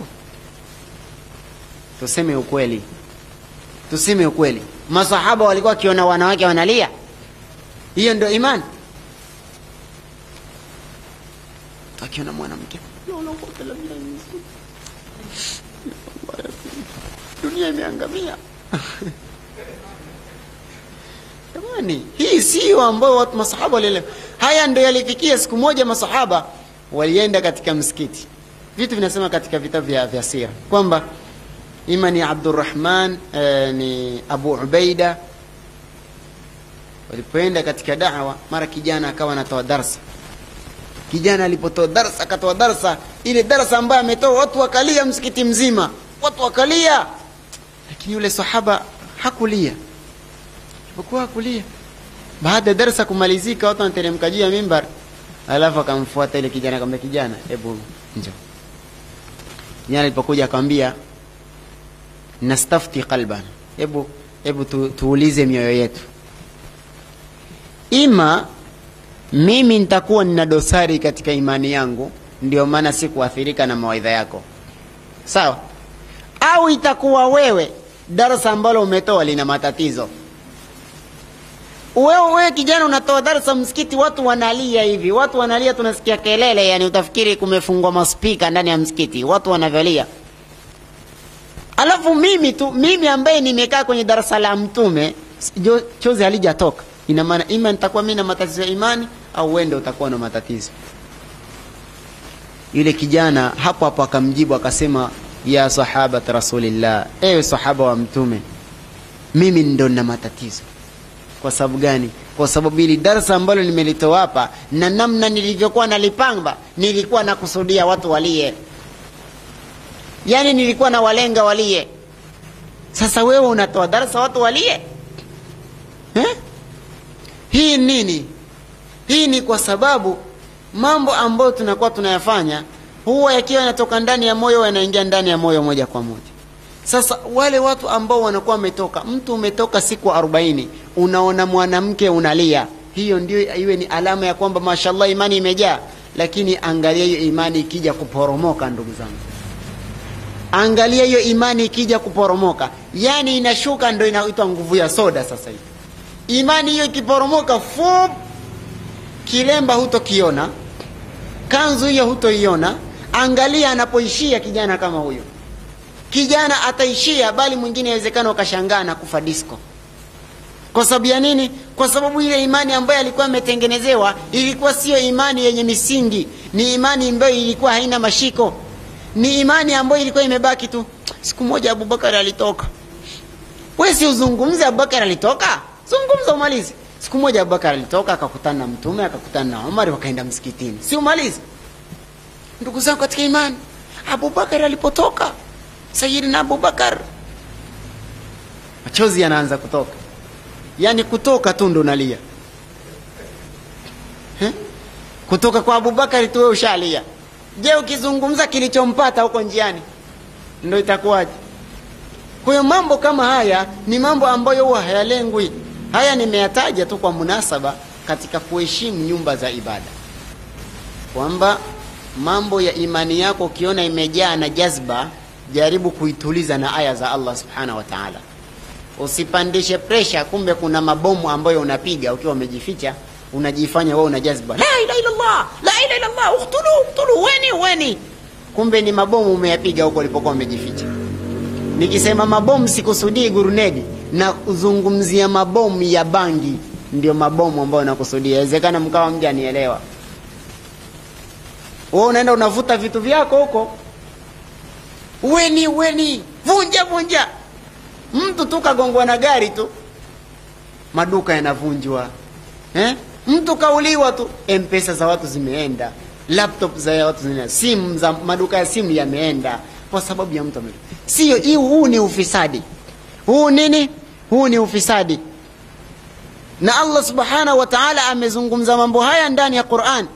tuseme ukweli tuseme ukweli masahaba walikuwa wakiona wanawake wanalia hiyo ndio imani akiona mwanamke dunia imeangamia jamani hii sio ambayo watu masahaba walielewa haya ndio yalifikia siku moja masahaba walienda katika msikiti vitu vinasema katika vitabu vya, vya sira kwamba ima ni abdurahman eh, ni abu ubaida walipoenda katika dawa mara kijana akawa anatoa darsa kijana alipotoa darsa akatoa darsa ile darsa ambayo ametoa watu wakalia msikiti mzima watu wakalia lakini yule sahaba hakulia alipokuwa hakulia baada ya darsa kumalizika watu wanateremka juu ya mimbar alafu akamfuata ile kijana akamwambia kijana hebu njoo kijana alipokuja akamwambia nastafti qalban hebu hebu tu, tuulize mioyo yetu ima mimi nitakuwa nina dosari katika imani yangu ndio maana sikuathirika na mawaidha yako sawa au itakuwa wewe darasa ambalo umetoa lina matatizo wewe wewe kijana unatoa darasa msikiti watu wanalia hivi watu wanalia tunasikia kelele yani utafikiri kumefungwa maspika ndani ya msikiti watu wanavyolia alafu mimi tu mimi ambaye nimekaa kwenye darasa la mtume jo, chozi halijatoka ina maana ima nitakuwa mimi na matatizo ya imani au wende utakuwa na matatizo yule kijana hapo hapo akamjibu akasema ya sahabat rasulillah ewe sahaba wa mtume mimi ndo na matatizo kwa sababu gani kwa sababu ili darsa ambalo nimelitoa hapa na namna nilivyokuwa nalipanga nilikuwa nakusudia watu walie yaani nilikuwa na walenga walie sasa wewe unatoa darsa watu walie eh? hii nini hii ni kwa sababu mambo ambayo tunakuwa tunayafanya huwa yakiwa yanatoka ndani ya moyo yanaingia ndani ya moyo moja kwa moja sasa wale watu ambao wanakuwa wametoka mtu umetoka siku arobaini unaona mwanamke unalia hiyo ndio iwe ni alama ya kwamba mashallah imani imejaa lakini angalia hiyo imani ikija kuporomoka ndugu zangu angalia hiyo imani ikija kuporomoka yani inashuka ndo inaitwa nguvu ya soda sasa hivi imani hiyo ikiporomoka fup kilemba hutokiona kanzu hiyo hutoiona angalia anapoishia kijana kama huyo kijana ataishia bali mwingine awezekana ukashangaa na kufa disco kwa sababu ya nini kwa sababu ile imani ambayo alikuwa ametengenezewa ilikuwa siyo imani yenye misingi ni imani ambayo ilikuwa haina mashiko ni imani ambayo ilikuwa imebaki tu siku moja abubakar alitoka we si uzungumze abubakar alitoka zungumza umalizi siku moja abubakar alitoka akakutana na mtume akakutana na omar wakaenda msikitini si umalizi ndugu zangu katika imani abubakar alipotoka sayidina abubakar machozi yanaanza kutoka yaani kutoka tu ndo nalia He? kutoka kwa abubakari tu we ushalia je ukizungumza kilichompata huko njiani ndo itakuwaje kwa hiyo mambo kama haya ni mambo ambayo huwa hayalengwi haya nimeyataja tu kwa munasaba katika kuheshimu nyumba za ibada kwamba mambo ya imani yako ukiona imejaa na jazba jaribu kuituliza na aya za allah subhanahu wa taala usipandishe presha kumbe kuna mabomu ambayo unapiga ukiwa umejificha unajifanya wewe una jazba la ilaha illallah la ilaha illallah uktulu uktulu weni weni kumbe ni mabomu umeyapiga huko ulipokuwa umejificha nikisema mabomu sikusudii gurunedi na kuzungumzia mabomu ya bangi ndio mabomu ambayo nakusudia inawezekana mkawa mja nielewa wewe unaenda unavuta vitu vyako huko weni weni vunja vunja mtu tu kagongwa na gari tu maduka yanavunjwa eh? mtu kauliwa tu mpesa za watu zimeenda laptop za watu zimeenda simu za maduka ya simu yameenda kwa sababu ya mtu sio hii huu ni ufisadi huu nini huu ni ufisadi na allah subhanahu wa taala amezungumza mambo haya ndani ya quran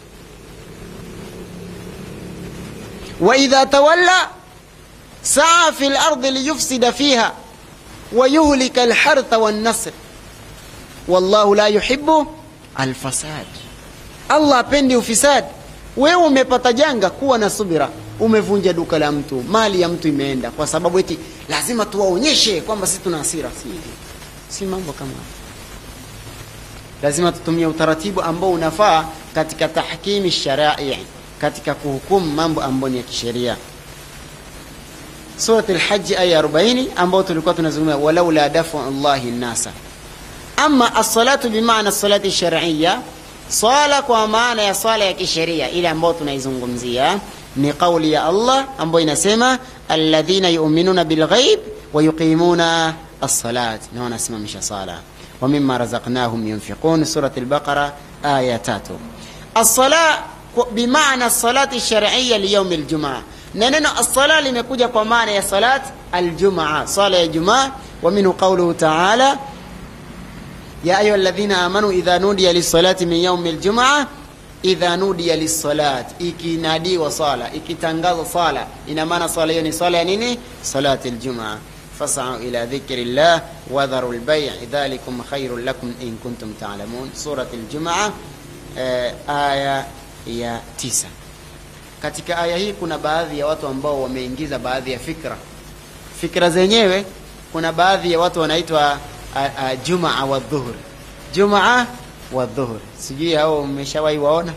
waidha tawalla saa fi lardi liyufsida fiha ويهلك الحرث والنصر والله لا يحب الفساد allah apendi ufisadi wewe umepata janga kuwa na subira umevunja duka la mtu mali ya mtu imeenda kwa sababu eti lazima tuwaonyeshe kwamba sisi tuna hasira si si mambo kama lazima tutumie utaratibu ambao unafaa katika tahkimi sharai katika kuhukumu mambo ambayo ni ya kisheria surat lhaji aya 40 ambayo tulikuwa tunazungumza walaula dafu llahi nnasa ama alsalatu bimaana salati shariya swala kwa maana ya swala ya kisheria ile ambayo tunaizungumzia ni qauli ya allah ambayo inasema alladhina yuminuna bilghaib wayuqimuna alsalat na wanasimamisha sala ومما رزقناهم ينفقون سورة البقرة آية تاتو الصلاة بمعنى الصلاة الشرعية ليوم الجمعة na neno assala limekuja kwa maana ya salat aljumaa sala ya jumaa wa minhu qauluhu taala ya ayuha ladhina amanu idha nudiya lissalati min yaumi ljumaa idha nudiya lissalat ikinadiwa sala ikitangaza sala ina maana sala hiyo ni sala ya nini salati ljumaa fasau ila dhikri llah wadharu lbai dhalikum khairun lakum in kuntum talamun surat ljumaa eh, aya ya tisa katika aya hii kuna baadhi ya watu ambao wameingiza baadhi ya fikra fikra zenyewe kuna baadhi ya watu wanaitwa jumaa wa dhuhur jumaa wa dhuhur sijui hao mmeshawahi waona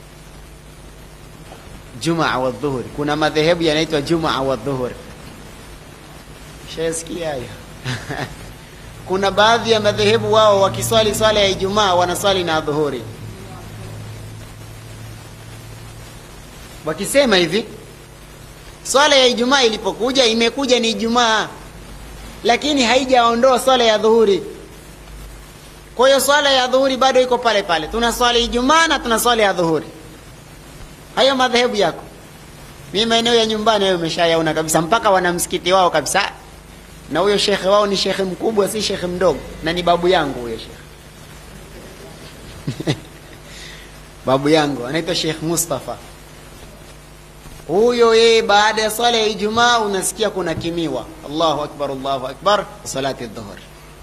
jumaa wa dhuhur kuna madhehebu yanaitwa jumaa wa dhuhur shasikia hayo kuna baadhi ya madhehebu wao wakiswali swala ya ijumaa wanaswali na dhuhuri wakisema hivi swala ya ijumaa ilipokuja imekuja ni ijumaa lakini haijaondoa swala ya dhuhuri kwa hiyo swala ya dhuhuri bado iko pale pale tuna swala ijumaa na tuna swala ya dhuhuri hayo madhehebu yako mi maeneo ya nyumbani hayo umeshayaona kabisa mpaka wana msikiti wao kabisa na huyo shekhe wao ni shekhe mkubwa si shekhe mdogo na ni babu yangu huyo shekhe babu yangu anaitwa shekh mustafa huyo yeye baada ya swala ya ijumaa unasikia kuna kimiwa allahu akbar allahu akbar salati dhuhur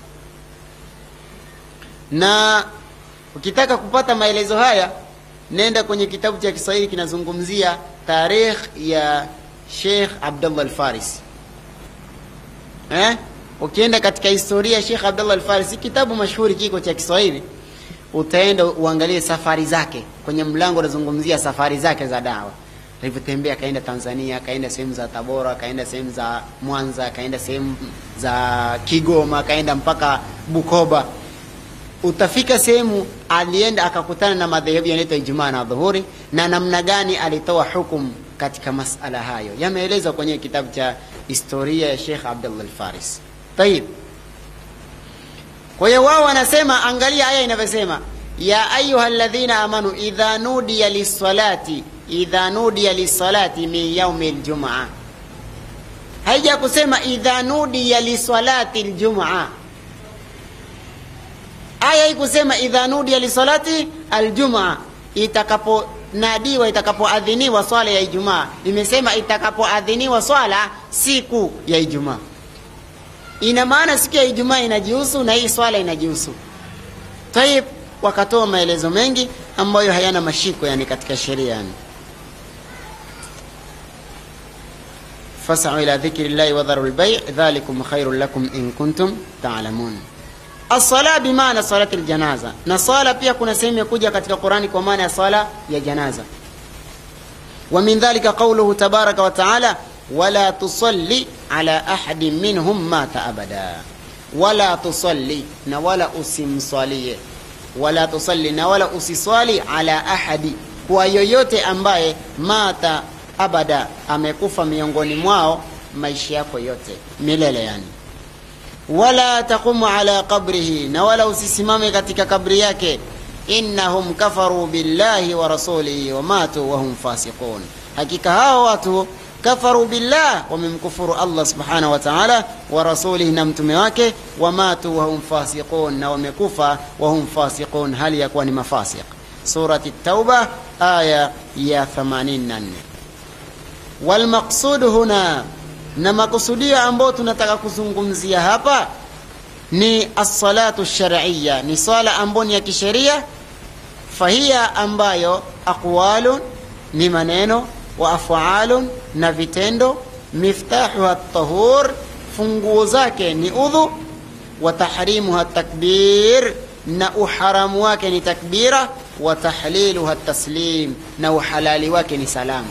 na ukitaka kupata maelezo haya nenda kwenye kitabu cha kiswahili kinazungumzia tarikh ya sheikh abdullah alfarisi eh? ukienda katika historia ya sheikh abdullah alfarisi kitabu mashuhuri kiko cha kiswahili utaenda uangalie safari zake kwenye mlango unazungumzia safari zake za dawa alivyotembea akaenda tanzania akaenda sehemu za tabora akaenda sehemu za mwanza akaenda sehemu za kigoma akaenda mpaka bukoba utafika sehemu alienda akakutana na madhehebu yanaitwa ijumaa na dhuhuri na namna gani alitoa hukum katika masala hayo yameelezwa kwenye kitabu cha historia ya shekh abdullah alfaris tayib kwa hiyo wao wanasema angalia aya inavyosema ya ayuha ladhina amanu idha nudiya lissalati idha nudiya lissalati min yaumi ljumaa haija kusema idha nudiya lisalati ljumaa aya hii kusema idha nudiya lisalati aljumaa itakaponadiwa itakapoadhiniwa swala ya ijumaa imesema itakapoadhiniwa swala siku ya ijumaa ina maana siku ya ijumaa inajihusu na hii swala inajihusu tayib wakatoa maelezo mengi ambayo hayana mashiko yani katika sheria yani fasau ila dhikri llahi wadharu lbai dhalikum khairun lakum in kuntum talamun Asala bimaana salati ljanaza, na sala pia kuna sehemu ya kuja katika Qurani kwa maana ya sala ya janaza. Wa min dhalika qauluhu tabaraka wa taala wala tusalli ala ahadin minhum mata abada, wala tusalli, na wala usimswalie, wala tusalli, na wala usiswali ala ahadi, kwa yoyote ambaye mata abada, amekufa miongoni mwao maisha yako yote milele yani wala taqumu ala qabrihi, na wala usisimame katika kabri yake. Innahum kafaru billahi wa rasulihi wa matu wahum fasiqun, hakika hao watu kafaru billah, wamemkufuru Allah subhanahu wa ta'ala, wa rasulihi, na mtume wake, wa matu wahum fasiqun, na wamekufa wahum fasiqun, hali ya kuwa ni mafasiq. Surati Tauba aya ya 84. Walmaqsud huna na makusudio ambayo tunataka kuzungumzia hapa ni assalatu shariya, ni swala ambayo ni ya kisheria. Fahiya ambayo aqwalun ni maneno, wa afalun na vitendo, miftahuha tahur, funguo zake ni udhu, wa tahrimuha takbir, na uharamu wake ni takbira, wa tahliluha taslim, na uhalali wake ni salamu.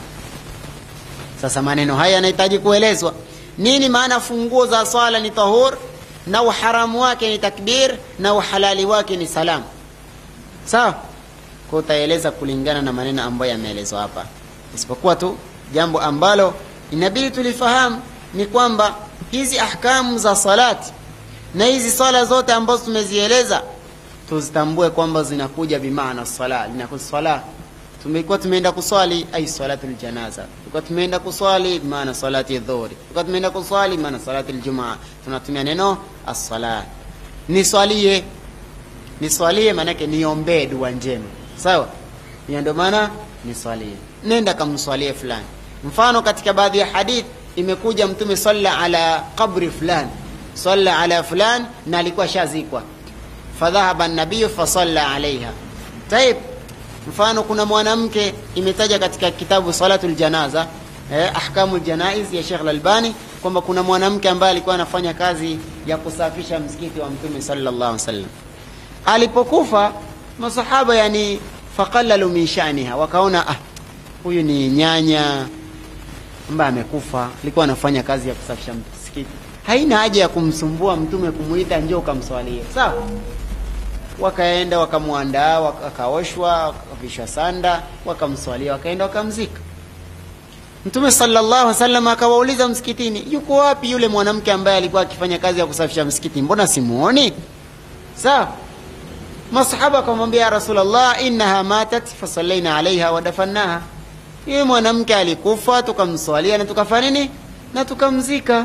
Sasa maneno haya yanahitaji kuelezwa. Nini maana funguo za swala ni tahur na uharamu wake ni takbir na uhalali wake ni salam? Sawa, kwa utaeleza kulingana na maneno ambayo yameelezwa hapa, isipokuwa tu jambo ambalo inabidi tulifahamu ni kwamba hizi ahkamu za salati na hizi swala zote ambazo tumezieleza tuzitambue kwamba zinakuja bimaana sala, linakuja swala tumekuwa tumeenda kuswali ai salatu ljanaza, tulikuwa tumeenda kuswali maana salati dhuhuri, tulikuwa tumeenda kuswali maana salati ljumaa. Tunatumia neno assala, niswalie, niswalie maanake niombee dua njema, sawa. Hiyo ndio maana niswalie, nenda kamswalie fulani. Mfano katika baadhi ya hadith imekuja Mtume salla ala qabri fulani, salla ala fulan, na alikuwa shazikwa, fadhahaba nabiyu fasalla alaiha taib mfano kuna mwanamke imetaja katika kitabu salatul janaza eh, ahkamul janaiz ya Sheikh Al-Albani kwamba kuna mwanamke ambaye alikuwa anafanya kazi ya kusafisha msikiti wa Mtume sallallahu alaihi wasallam. Alipokufa masahaba yani faqallalu min sha'niha, wakaona ah, huyu ni nyanya ambaye amekufa, alikuwa anafanya kazi ya kusafisha msikiti, haina haja ya kumsumbua Mtume kumuita njoo kamswalie, sawa wakaenda wakamwandaa, wakaoshwa, wakavishwa sanda, wakamswalia, wakaenda wakamzika. mtume sallallahu alaihi wasallam akawauliza msikitini yuko wapi yule mwanamke ambaye alikuwa akifanya kazi ya kusafisha msikiti mbona simuoni sawa masahaba akamwambia ya rasulllah innaha matat fasallaina alaiha wadafannaha yule mwanamke alikufa tukamswalia na tukafanya nini na tukamzika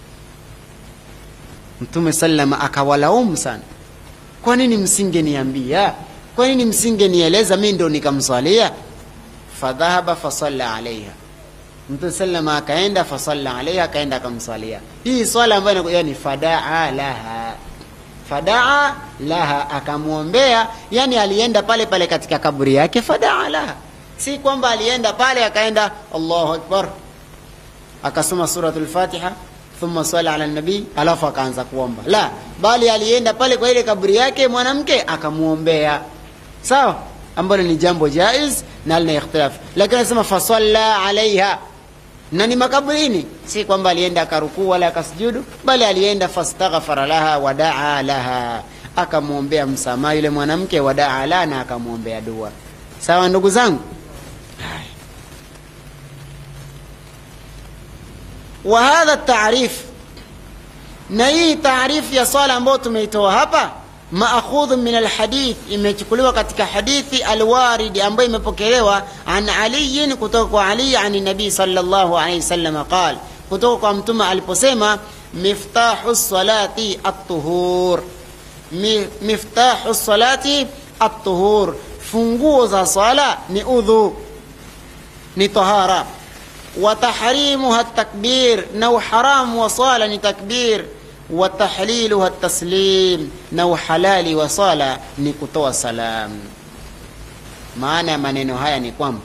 mtume salama akawalaumu sana kwa nini msingeniambia kwa nini msingenieleza mi ndo nikamswalia fadhahaba fasalla alaiha mtume salama akaenda fasalla alaiha akaenda akamswalia hii swala ambayo ni fadaa laha fadaa laha akamwombea yani alienda pale pale katika kaburi yake fadaa laha si kwamba alienda pale akaenda allahu akbar akasoma suratul fatiha thumma swala ala nabii alafu akaanza kuomba la bali alienda pale kwa ile kaburi yake mwanamke akamwombea sawa ambalo ni jambo jaiz na lina ikhtilaf lakini anasema fasalla alaiha na ni makaburini si kwamba alienda akarukuu wala akasujudu bali alienda fastaghfara laha wadaa laha akamwombea msamaha yule mwanamke wadaa laha na akamwombea dua sawa ndugu zangu wa hadha taarif na hii taarifu ya swala ambayo tumeitoa hapa maakhudhu min alhadith imechukuliwa katika hadithi alwaridi ambayo imepokelewa an aliyin kutoka kwa ali an nabii sallallahu alaihi wasallam qal kutoka kwa mtume aliposema miftahu salati at-tuhur miftahu salati at-tuhur funguo za sala ni udhu ni tahara wa tahrimuha takbir na uharamu wa sala ni takbir wa tahliluha taslim na uhalali wa sala ni kutoa salam maana ya maneno haya ni kwamba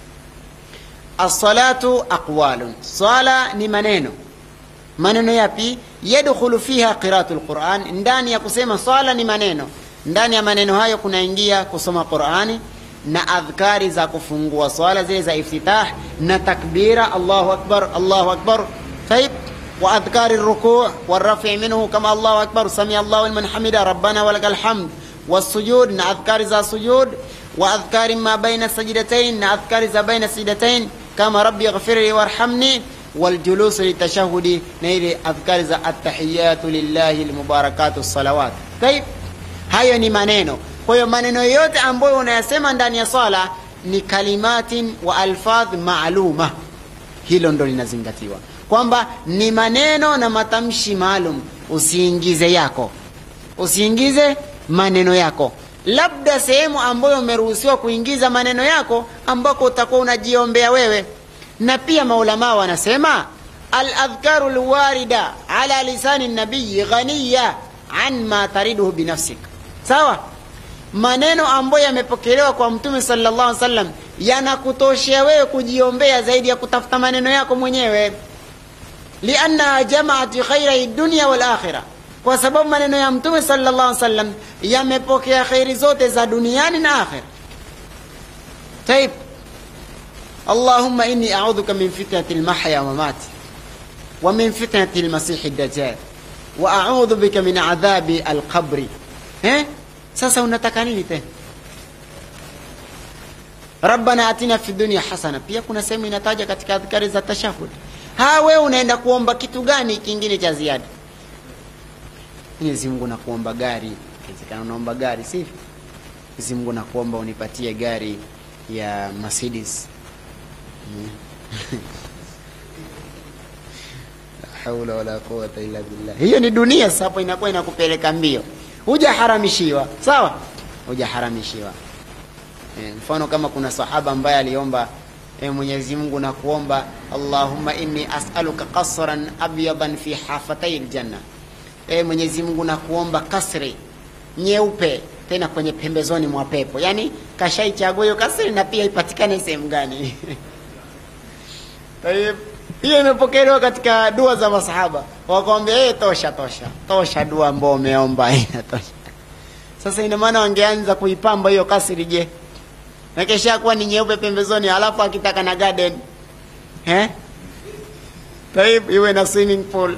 assalatu aqwalun swala ni maneno maneno yapi yadkhulu fiha qiratu lquran ndani ya kusema swala ni maneno ndani ya maneno hayo kunaingia kusoma qurani na adhkari za kufungua swala zile za iftitah na takbira allahu akbar allahu akbar taib واذكار الركوع والرفع منه كما الله اكبر سمع الله لمن حمده ربنا ولك الحمد والسجود اذكار ذا سجود واذكار ما بين السجدتين اذكار ذا بين السجدتين كما ربي اغفر لي وارحمني والجلوس للتشهد نيل اذكار ذا التحيات لله المباركات الصلوات طيب hayo ni maneno kwa hiyo maneno yote ambayo unayasema ndani ya swala ni kalimatin wa alfadh maaluma hilo ndo linazingatiwa kwamba ni maneno na matamshi maalum usiingize yako usiingize maneno yako labda sehemu ambayo umeruhusiwa kuingiza maneno yako ambako utakuwa unajiombea wewe na pia maulamaa wanasema aladhkaru lwarida ala lisani nabiyi ghaniya an ma tariduhu binafsik sawa maneno ambayo yamepokelewa kwa mtume sallallahu alaihi wasallam yanakutoshea wewe kujiombea zaidi ya kutafuta maneno yako mwenyewe liannaha jamaat khairai dunia walakhira kwa sababu maneno ya mtume sallallahu alaihi wasallam yamepokea khairi zote za duniani na akhira taib اللهم إني أعوذك من فتنة المحيا وممات ومن فتنة المسيح الدجال وأعوذ بك من عذاب القبر ها sasa unataka nini tena rabbana atina fi dunya hasana pia kuna sehemu inataja katika adhkari za tashahud ha wewe unaenda kuomba kitu gani kingine cha ziada mwenyezi mungu nakuomba gari ikiwezekana unaomba gari sivyo mwenyezi mungu nakuomba unipatie gari ya mercedes haula wala quwata illa billah hiyo ni dunia sasa hapo inakuwa inakupeleka mbio hujaharamishiwa sawa hujaharamishiwa e, mfano kama kuna sahaba ambaye aliomba e, mwenyezi mungu na kuomba allahumma inni asaluka qasran abyadan fi hafatai ljanna e, mwenyezi mungu na kuomba kasri nyeupe tena kwenye pembezoni mwa pepo yaani kashaichagua hiyo kasri na pia ipatikane sehemu gani hiyo imepokelewa katika dua za masahaba wakwambia hey, tosha tosha tosha dua ambao umeomba inatosha sasa ina maana wangeanza kuipamba hiyo kasri je na kesha kuwa ni nyeupe pembezoni alafu akitaka na garden eh taib iwe na swimming pool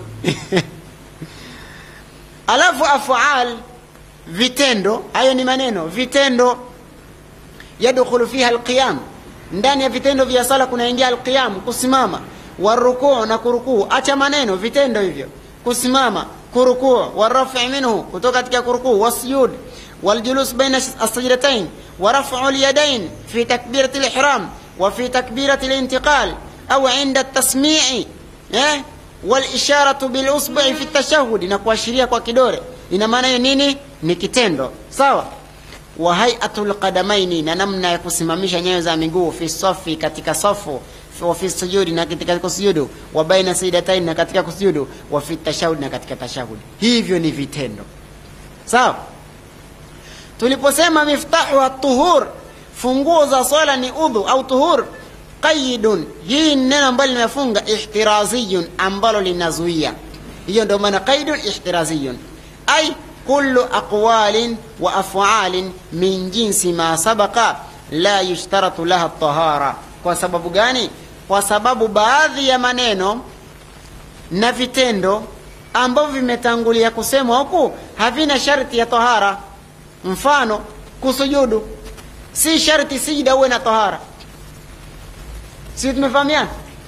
alafu afaal vitendo hayo ni maneno vitendo yadkhulu fiha alqiyam ndani ya vitendo vya sala kunaingia alqiyam kusimama warukuu na kurukuu acha maneno vitendo hivyo kusimama kurukuu warafi minhu kutoka katika kurukuu wasjud waljulus baina assajdatain ورفع اليدين في تكبيرة الإحرام وفي تكبيرة الانتقال أو عند التسميع eh? والإشارة بالأصبع في التشهد na kuashiria kwa kidole ina maana hiyo nini ni kitendo sawa wa haiatul qadamaini na namna ya kusimamisha nyayo za miguu fi safi katika safu wa fi sujudi na katika kusujudu wa baina sajdatain na katika kusujudu wa fi tashahud na katika tashahud hivyo ni vitendo sawa tuliposema miftahu at-tuhur funguo za swala ni udhu au tuhur qaidun hii ni neno ambalo limefunga ihtiraziyun ambalo linazuia hiyo ndio maana qaidun ihtiraziyun ay kullu aqwalin wa af'alin min jinsi ma sabaqa la yushtaratu laha tahara kwa sababu gani kwa sababu baadhi ya maneno na vitendo ambavyo vimetangulia kusemwa huku havina sharti ya tahara mfano kusujudu si sharti sijida uwe na tahara si tumefahamiana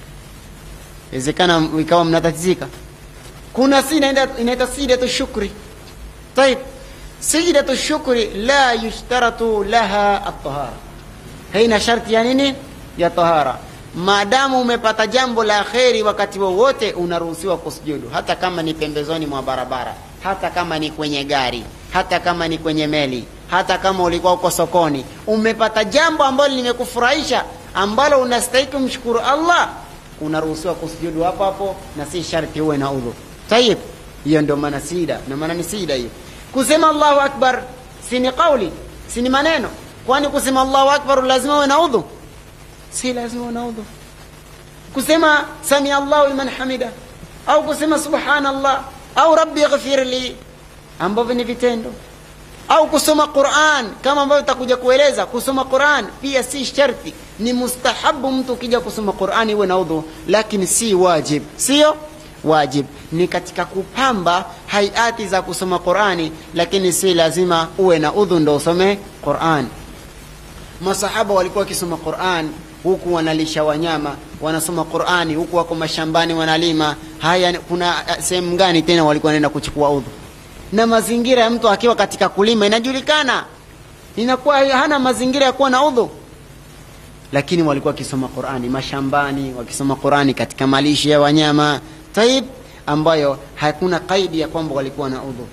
wezekana ikawa mnatatizika kuna si inaita sijidatu shukri طيب سجدة الشكر لا يشترط لها الطهارة haina sharti ya nini ya tahara maadamu umepata jambo la kheri wakati wowote unaruhusiwa kusujudu hata kama ni pembezoni mwa barabara hata kama ni kwenye gari hata kama ni kwenye meli hata kama ulikuwa uko sokoni umepata jambo ambalo limekufurahisha ambalo unastahiki mshukuru allah unaruhusiwa kusujudu hapo hapo na si sharti uwe na udhu tayib hiyo ndio maana sida na maana ni sida hiyo kusema allahu akbar si ni kauli si ni maneno kwani kusema allahu akbar lazima uwe na udhu si lazima uwe na udhu kusema sami allahu liman hamida au kusema subhanallah au rabbi ighfir li ambavyo ni vitendo au kusoma Qur'an kama ambavyo tutakuja kueleza kusoma Qur'an pia si sharti ni mustahabu mtu ukija kusoma Qur'an iwe na udhu lakini si wajib sio wajib ni katika kupamba hayati za kusoma Qur'ani lakini si lazima uwe na udhu ndo usome Qur'an masahaba walikuwa wakisoma Qur'an huku wanalisha wanyama wanasoma Qur'ani huku wako mashambani wanalima haya kuna sehemu gani tena walikuwa wanaenda kuchukua udhu na mazingira ya mtu akiwa katika kulima inajulikana inakuwa hana mazingira ya kuwa na udhu lakini walikuwa wakisoma Qur'ani mashambani wakisoma Qur'ani katika malisho ya wanyama taib ambayo hakuna kaidi ya kwamba walikuwa na udhu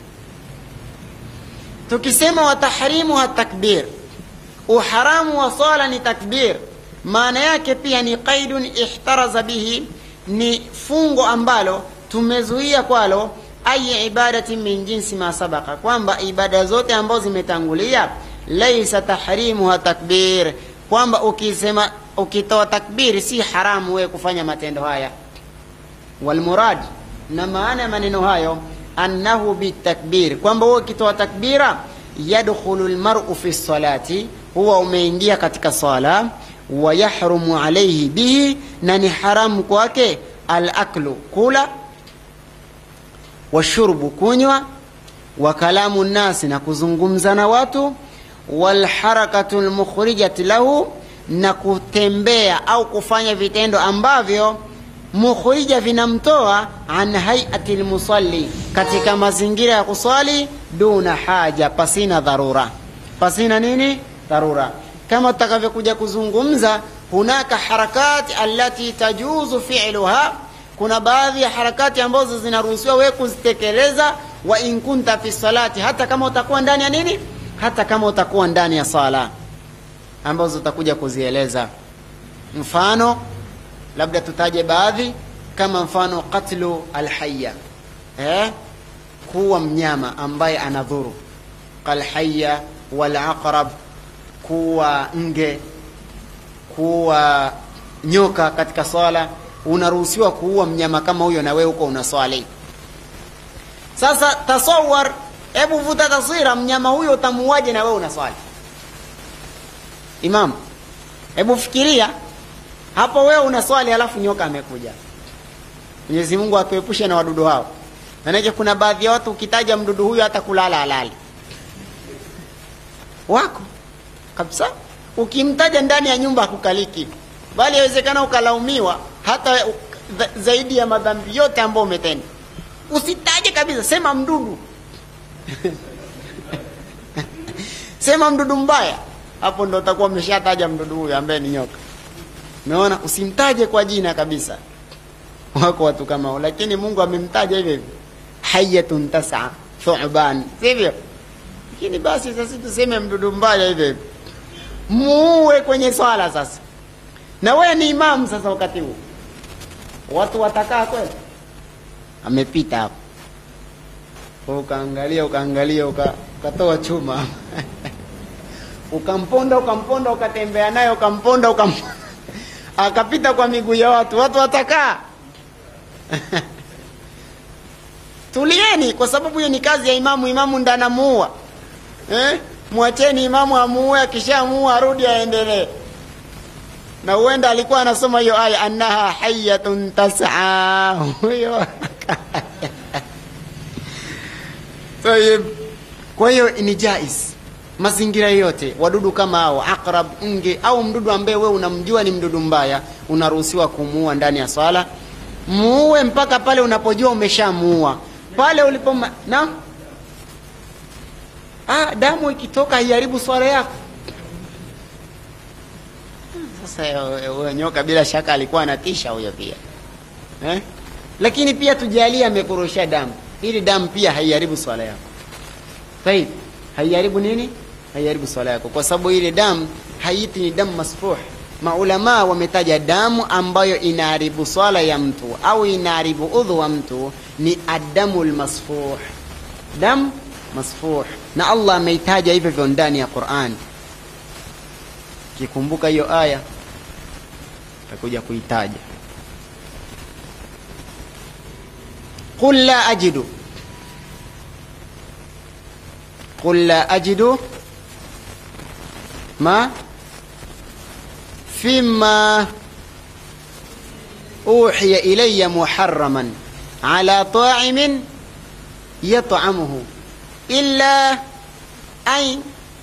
tukisema watahrimu wa takbir uharamu wa sala ni takbir maana yake pia ni qaidun ihtaraza bihi ni fungo ambalo tumezuia kwalo ayi ibadatin min jinsi ma sabaka kwamba ibada zote ambazo zimetangulia laisa tahrimuha takbir kwamba ukisema ukitoa takbiri si haramu wewe kufanya matendo haya walmurad na maana ya maneno hayo annahu bitakbir kwamba wewe ukitoa takbira yadkhulu lmaru fi salati huwa umeingia katika sala wayahrumu alaihi bihi na ni haramu kwake alaklu kula washurbu kunywa wa kalamu nnasi na kuzungumza na watu walharakatu lmukhrijati lahu na kutembea au kufanya vitendo ambavyo mukhrija vinamtoa an hayati lmusalli katika mazingira ya kuswali duna haja pasina dharura pasina nini dharura kama tutakavyokuja kuzungumza hunaka harakati allati tajuzu fi'luha kuna baadhi ya harakati ambazo zinaruhusiwa wewe kuzitekeleza wa in kunta fi salati hata kama utakuwa ndani ya nini hata kama utakuwa ndani ya sala ambazo utakuja kuzieleza mfano labda tutaje baadhi kama mfano qatlu alhayya eh kuwa mnyama ambaye anadhuru kalhayya walaqrab kuwa nge kuwa nyoka katika swala unaruhusiwa kuua mnyama kama huyo na wewe huko unaswali sasa tasawar hebu vuta taswira mnyama huyo utamuaje na wewe unaswali imam hebu fikiria hapo wewe unaswali halafu nyoka amekuja mwenyezi mungu atuepushe na wadudu hao manake kuna baadhi ya watu ukitaja mdudu huyo hata kulala halali wako kabisa ukimtaja ndani ya nyumba hakukaliki bali yawezekana ukalaumiwa hata zaidi ya madhambi yote ambayo umetenda usitaje kabisa sema mdudu sema mdudu mbaya hapo ndo utakuwa umeshataja mdudu huyo ambaye ni nyoka umeona usimtaje kwa jina kabisa wako watu kama hao lakini mungu amemtaja hivyo hivyo hayatun tasa thuban sivyo lakini basi sasa tuseme mdudu mbaya hivyo hivyo muue kwenye swala sasa na wewe ni imamu sasa wakati huu watu watakaa kweli amepita hapo ukaangalia ukaangalia uka, ukatoa chuma ukamponda ukamponda ukatembea naye ukamponda ukam akapita kwa miguu ya watu watu watakaa tulieni kwa sababu hiyo ni kazi ya imamu imamu ndo anamuua eh? mwacheni imamu amuue akishamuua arudi aendelee na huenda alikuwa anasoma hiyo aya annaha hayatun tasaa huyo tayib kwa hiyo ni jais mazingira yote wadudu kama hao aqrab nge au mdudu ambaye wewe unamjua ni mdudu mbaya unaruhusiwa kumuua ndani ya swala muue mpaka pale unapojua umeshamuua pale ulipo na ah, damu ikitoka haiharibu swala yako sasa huyo nyoka bila shaka alikuwa anatisha huyo pia eh? lakini pia tujalie amekurusha damu ili damu pia haiharibu swala yako taib haiharibu nini haiharibu swala yako kwa sababu ile damu haiti ni damu masfuh maulamaa wametaja damu ambayo inaharibu swala ya mtu au inaharibu udhu wa mtu ni adamu lmasfuh damu masfuh na allah ameitaja hivyo hivyo ndani ya quran kikumbuka hiyo aya takuja kuitaja qul la ajidu qul la ajidu ma فيما أوحي إلي محرما على طاعم يطعمه إلا أن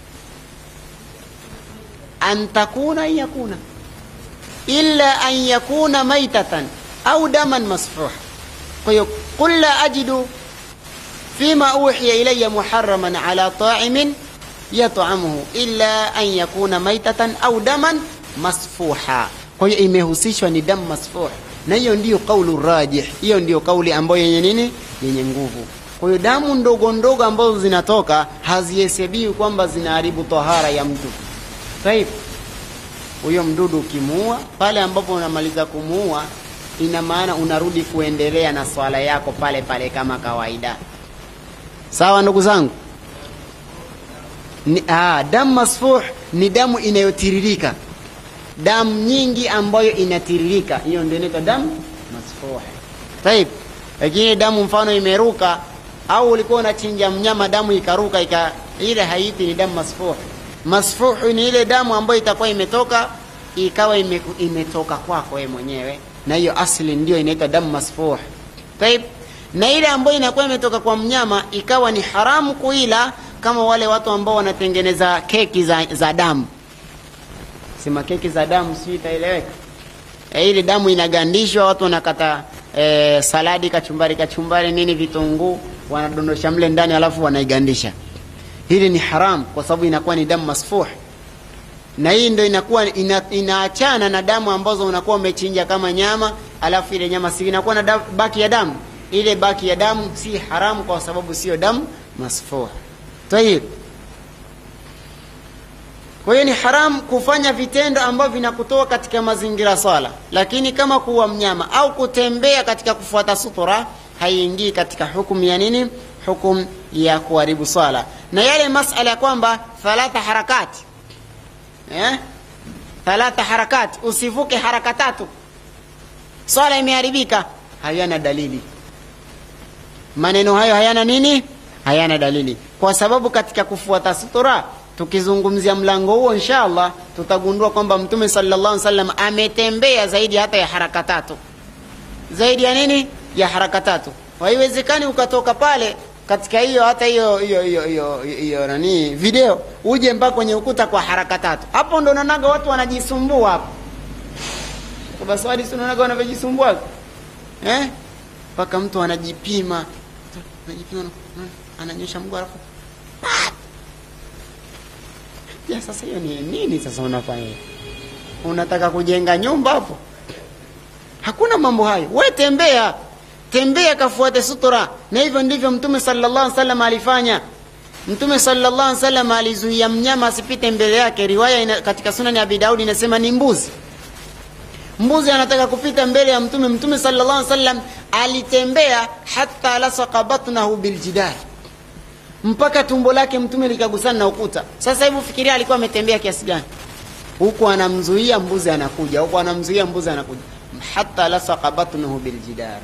أن تكون أن يكون إلا أن يكون ميتة أو دما مسفوحا قل لا أجد فيما أوحي إلي محرما على طاعم يطعمه إلا أن يكون ميتة أو دما masfuha kwa hiyo imehusishwa ni damu masfuh na hiyo ndiyo kaulu rajih hiyo ndiyo kauli ambayo yenye nini yenye nguvu kwa hiyo damu ndogo ndogo ambazo zinatoka hazihesabiwi kwamba zinaharibu tahara ya mtu sahiv huyo mdudu ukimuua pale ambapo unamaliza kumuua ina maana unarudi kuendelea na swala yako pale pale kama kawaida sawa ndugu zangu ni, ah, damu masfuh ni damu inayotiririka damu nyingi ambayo inatiririka hiyo ndio inaitwa damu masfuh taib lakini damu mfano imeruka au ulikuwa unachinja mnyama damu ikaruka ika, ile haiti ni damu masfuh masfuh ni ile damu ambayo itakuwa imetoka ikawa ime, imetoka kwako wewe mwenyewe na hiyo asli ndio inaitwa damu masfuh taib na ile ambayo inakuwa imetoka kwa mnyama ikawa ni haramu kuila kama wale watu ambao wanatengeneza keki za, za damu sema keki za damu si itaeleweka e, ile damu inagandishwa watu wanakata e, saladi kachumbari kachumbari nini vitunguu wanadondosha mle ndani alafu wanaigandisha hili ni haram kwa sababu inakuwa ni damu masfuh na hii ndo inakuwa ina, inaachana na damu ambazo unakuwa umechinja kama nyama alafu ile nyama si inakuwa na damu, baki ya damu ile baki ya damu si haramu kwa sababu sio damu masfuh tayib kwa hiyo ni haram kufanya vitendo ambavyo vinakutoa katika mazingira swala lakini kama kuwa mnyama au kutembea katika kufuata sutura haiingii katika hukumu ya nini hukumu ya kuharibu swala na yale masala ya kwamba thalatha harakati eh? thalatha harakati usivuke haraka tatu swala imeharibika hayana dalili maneno hayo hayana nini hayana dalili kwa sababu katika kufuata sutura tukizungumzia mlango huo insha allah tutagundua kwamba mtume sallallahu alaihi wasallam ametembea zaidi hata ya haraka tatu zaidi ya nini ya haraka tatu haiwezekani ukatoka pale katika hiyo hata hiyo hiyo hiyo hiyo hiyo nani video uje mpaka kwenye ukuta kwa haraka tatu hapo ndo naonaga watu wanajisumbua hapo kwa baswadi si unaonaga wanavyojisumbua eh mpaka mtu anajipima anajipima ananyosha mguu alafu ya sasa hiyo ni nini sasa unafanya unataka kujenga nyumba hapo hakuna mambo hayo we tembea tembea kafuate sutura na hivyo ndivyo mtume sallallahu alaihi wasallam alifanya mtume sallallahu alaihi wasallam alizuia mnyama asipite mbele yake riwaya ina, katika sunani ya abi daudi inasema ni mbuzi mbuzi anataka kupita mbele ya mtume mtume sallallahu alaihi wasallam alitembea hata lasaka batnahu biljidar mpaka tumbo lake mtume likagusana na ukuta sasa hebu fikiria alikuwa ametembea kiasi gani huku anamzuia mbuzi anakuja huku anamzuia mbuzi anakuja hata lasaka batnahu biljidar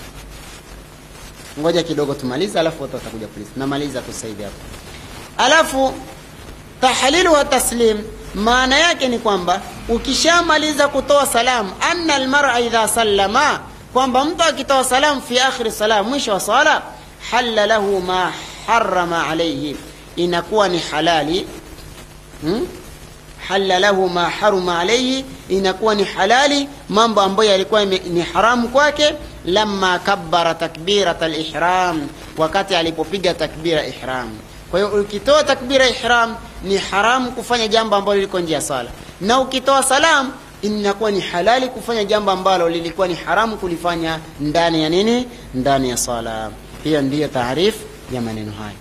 ngoja kidogo tumalize alafu watu watakuja polisi namaliza tu sasa hivi hapo alafu tahlilu wa taslim maana yake ni kwamba ukishamaliza kutoa salamu anna almar'a idha sallama kwamba mtu akitoa salamu fi akhiri salam mwisho wa sala halla lahu ma harama alayhi inakuwa ni halali hmm? halla lahu ma haruma alayhi inakuwa ni halali mambo ambayo yalikuwa ni haramu kwake lamma kabbara takbirat alihram wakati alipopiga takbira ihram kwa hiyo ukitoa takbira ihram ni haramu kufanya jambo ambalo liko nje ya sala na ukitoa salam inakuwa ni halali kufanya jambo ambalo lilikuwa ni haramu kulifanya ndani ya nini ndani ya sala hiyo ndiyo taarifu ya maneno haya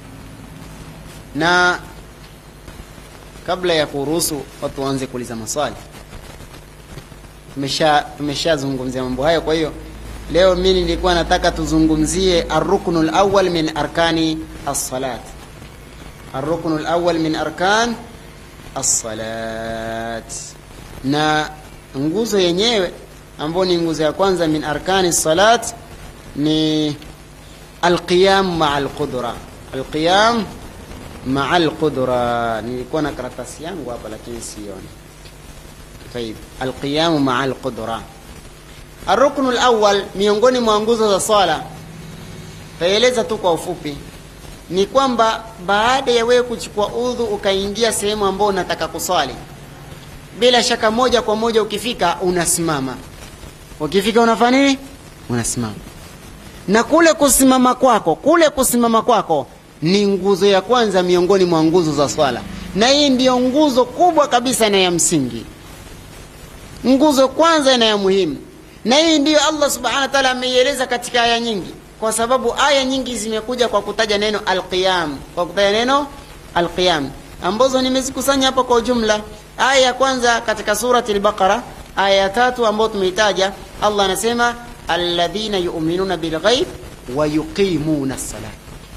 na kabla ya kuruhusu watu waanze kuuliza maswali tumesha tumeshazungumzia mambo hayo kwa hiyo leo mi nilikuwa nataka tuzungumzie arruknu lawal min arkani alsalat arruknu lawal min arkan alsalat na nguzo yenyewe ambayo ni nguzo ya kwanza min arkani salat ni alqiyam maa alqudra alqiyam maa alqudra nilikuwa na karatasi yangu hapa lakini sioni طيب القيام مع القدرة الركن الأول miongoni mwa nguzo za swala taeleza tu kwa ufupi ni kwamba baada ya wewe kuchukua udhu ukaingia sehemu ambayo unataka kuswali bila shaka moja kwa moja ukifika unasimama ukifika unafanya nini unasimama na kule kusimama kwako kule kusimama kwako ni nguzo ya kwanza miongoni mwa nguzo za swala na hii ndiyo nguzo kubwa kabisa na ya msingi nguzo kwanza na ya muhimu na hii ndiyo allah subhanahu wa taala ameieleza katika aya nyingi kwa sababu aya nyingi zimekuja kwa kutaja neno alqiyam kwa kutaja neno alqiyam ambazo nimezikusanya hapa kwa ujumla aya ya kwanza katika surati lbaqara aya ya tatu ambayo tumeitaja allah anasema alladhina yuminuna bilghaib wa yuqimuna salat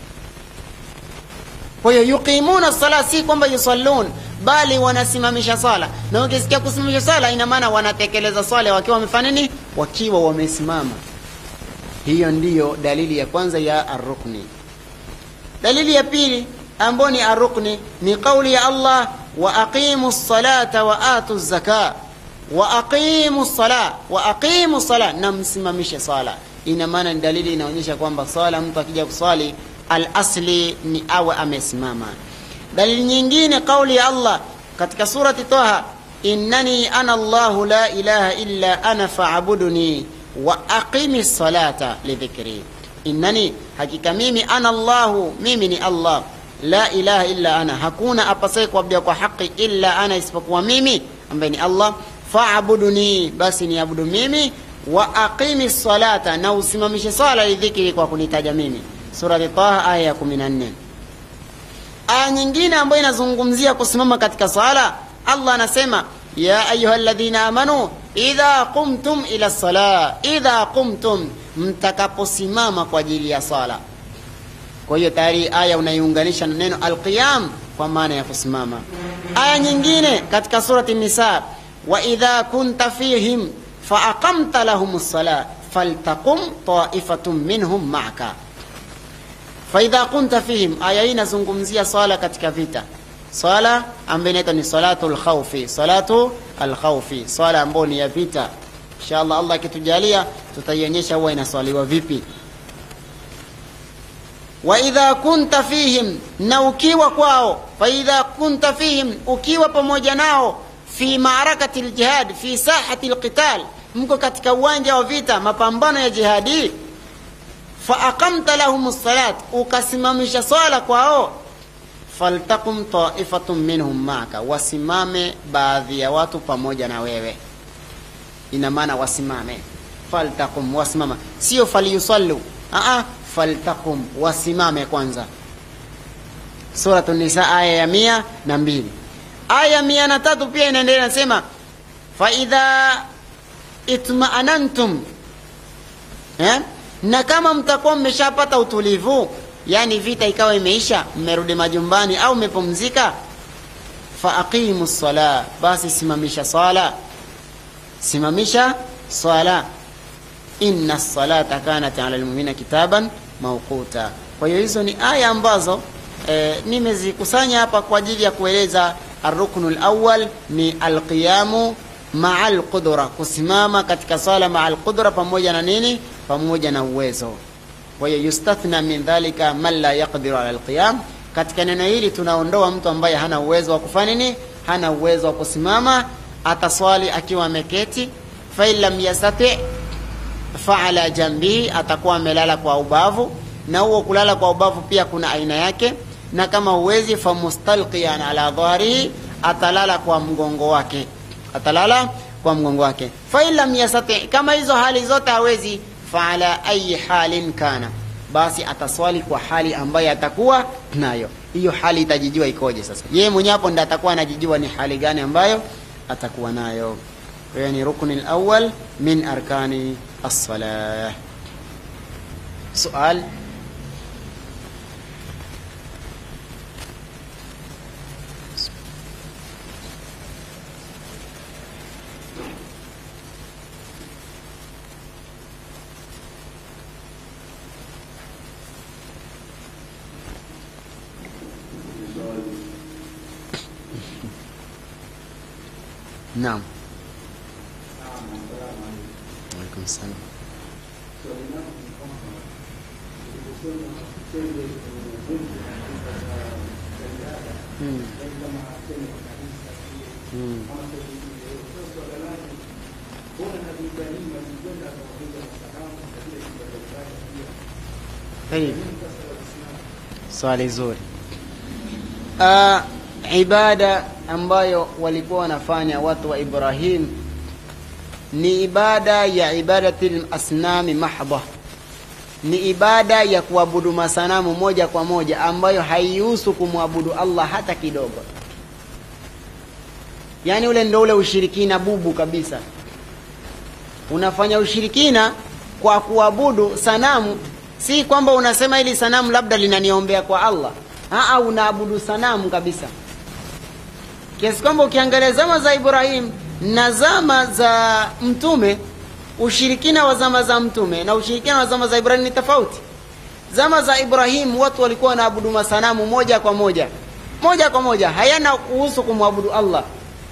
kwa hiyo yuqimuna sala si kwamba yusallun bali wanasimamisha sala na ukisikia kusimamisha sala ina maana wanatekeleza swala wakiwa wamefanya nini wakiwa wamesimama hiyo ndiyo dalili ya kwanza ya arrukni dalili ya pili ambayo ni arrukni ni kauli ya allah wa aqimu salata wa atu zaka wa aqimu sala wa aqimu sala na msimamishe sala ina maana ni dalili inaonyesha kwamba swala mtu akija kuswali alasli ni awe amesimama dalili nyingine kauli ya allah katika surati taha innani ana llahu la ilaha illa ana faabuduni wa aqimi salata lidhikri innani hakika mimi ana llahu mimi ni allah la ilaha illa ana hakuna apasaye kuabudia kwa haki illa ana isipokuwa mimi ambaye ni allah faabuduni basi niabudu mimi wa aqimi salata na usimamishe sala lidhikri kwa kunitaja mimi surati taha aya ya 14 aya nyingine ambayo inazungumzia kusimama katika sala allah anasema ya ayuha ladhina amanu idha qumtum ila sala idha qumtum mtakaposimama kwa ajili ya sala kwa hiyo tayari aya unaiunganisha na neno alqiyam kwa maana ya kusimama aya nyingine katika surati nisa wa idha kunta fihim faaqamta lahum lsala faltaqum taifatun minhum maka faidha kunta fihim aya hii inazungumzia swala katika vita swala ambayo inaitwa ni salatu lkhaufi salatu alkhaufi swala ambayo ni ya vita inshallah allah akitujalia tutaionyesha huwa inaswaliwa vipi waidha kunta fihim na ukiwa kwao faidha kunta fihim ukiwa pamoja nao fi maarakati ljihad fi sahati lqital mko katika uwanja wa vita mapambano ya jihadi faaqamta lahum lsalat ukasimamisha swala kwao faltakum taifatun minhum maaka wasimame baadhi ya watu pamoja na wewe ina maana wasimame faltakum wasimama sio falyusallu aa faltakum wasimame kwanza suratu nisa aya ya mia na mbili aya mia na tatu pia inaendelea nasema faidha itmaanantum eh? na kama mtakuwa mmeshapata utulivu yani vita ikawa imeisha mmerudi majumbani au mmepumzika faaqimu sala basi simamisha swala simamisha swala inna salata kanat ala lmumina kitaban mauquta kwa hiyo hizo ni aya ambazo e, nimezikusanya hapa kwa ajili ya kueleza arruknu lawal ni alqiyamu maa alqudra kusimama katika swala maa alqudra pamoja na nini pamoja na uwezo kwa hiyo yustathna min dhalika man la yaqdiru ala alqiyam katika neno hili tunaondoa mtu ambaye hana uwezo wa kufanya nini hana uwezo wa kusimama ataswali akiwa ameketi fain lam yastati faala jambihi atakuwa amelala kwa ubavu na huo kulala kwa ubavu pia kuna aina yake na kama huwezi famustalqiyan ala dhahrihi atalala kwa mgongo wake atalala kwa mgongo wake fain lam yastati kama hizo hali zote hawezi faala ayi halin kana basi ataswali kwa hali ambayo atakuwa nayo hiyo hali itajijua ikoje sasa yeye mwenyewe hapo ndo atakuwa anajijua ni hali gani ambayo atakuwa nayo hiyo ni rukni lawal min arkani الصلاة سؤال نعم وعليكم السلام Hmm. Hmm. Tayib. Swali zuri. Uh, ibada ambayo walikuwa wanafanya watu wa Ibrahim ni ibada ya ibadati lasnami mahdha ni ibada ya kuabudu masanamu moja kwa moja ambayo haihusu kumwabudu Allah hata kidogo. Yaani ule ndo ule ushirikina bubu kabisa. Unafanya ushirikina kwa kuabudu sanamu, si kwamba unasema ili sanamu labda linaniombea kwa Allah. Aa, unaabudu sanamu kabisa, kiasi kwamba ukiangalia zama za Ibrahim na zama za Mtume ushirikina wa zama za mtume na ushirikina wa zama za Ibrahim ni tofauti. Zama za Ibrahim watu walikuwa wanaabudu masanamu moja kwa moja, moja kwa moja, hayana kuhusu kumwabudu Allah.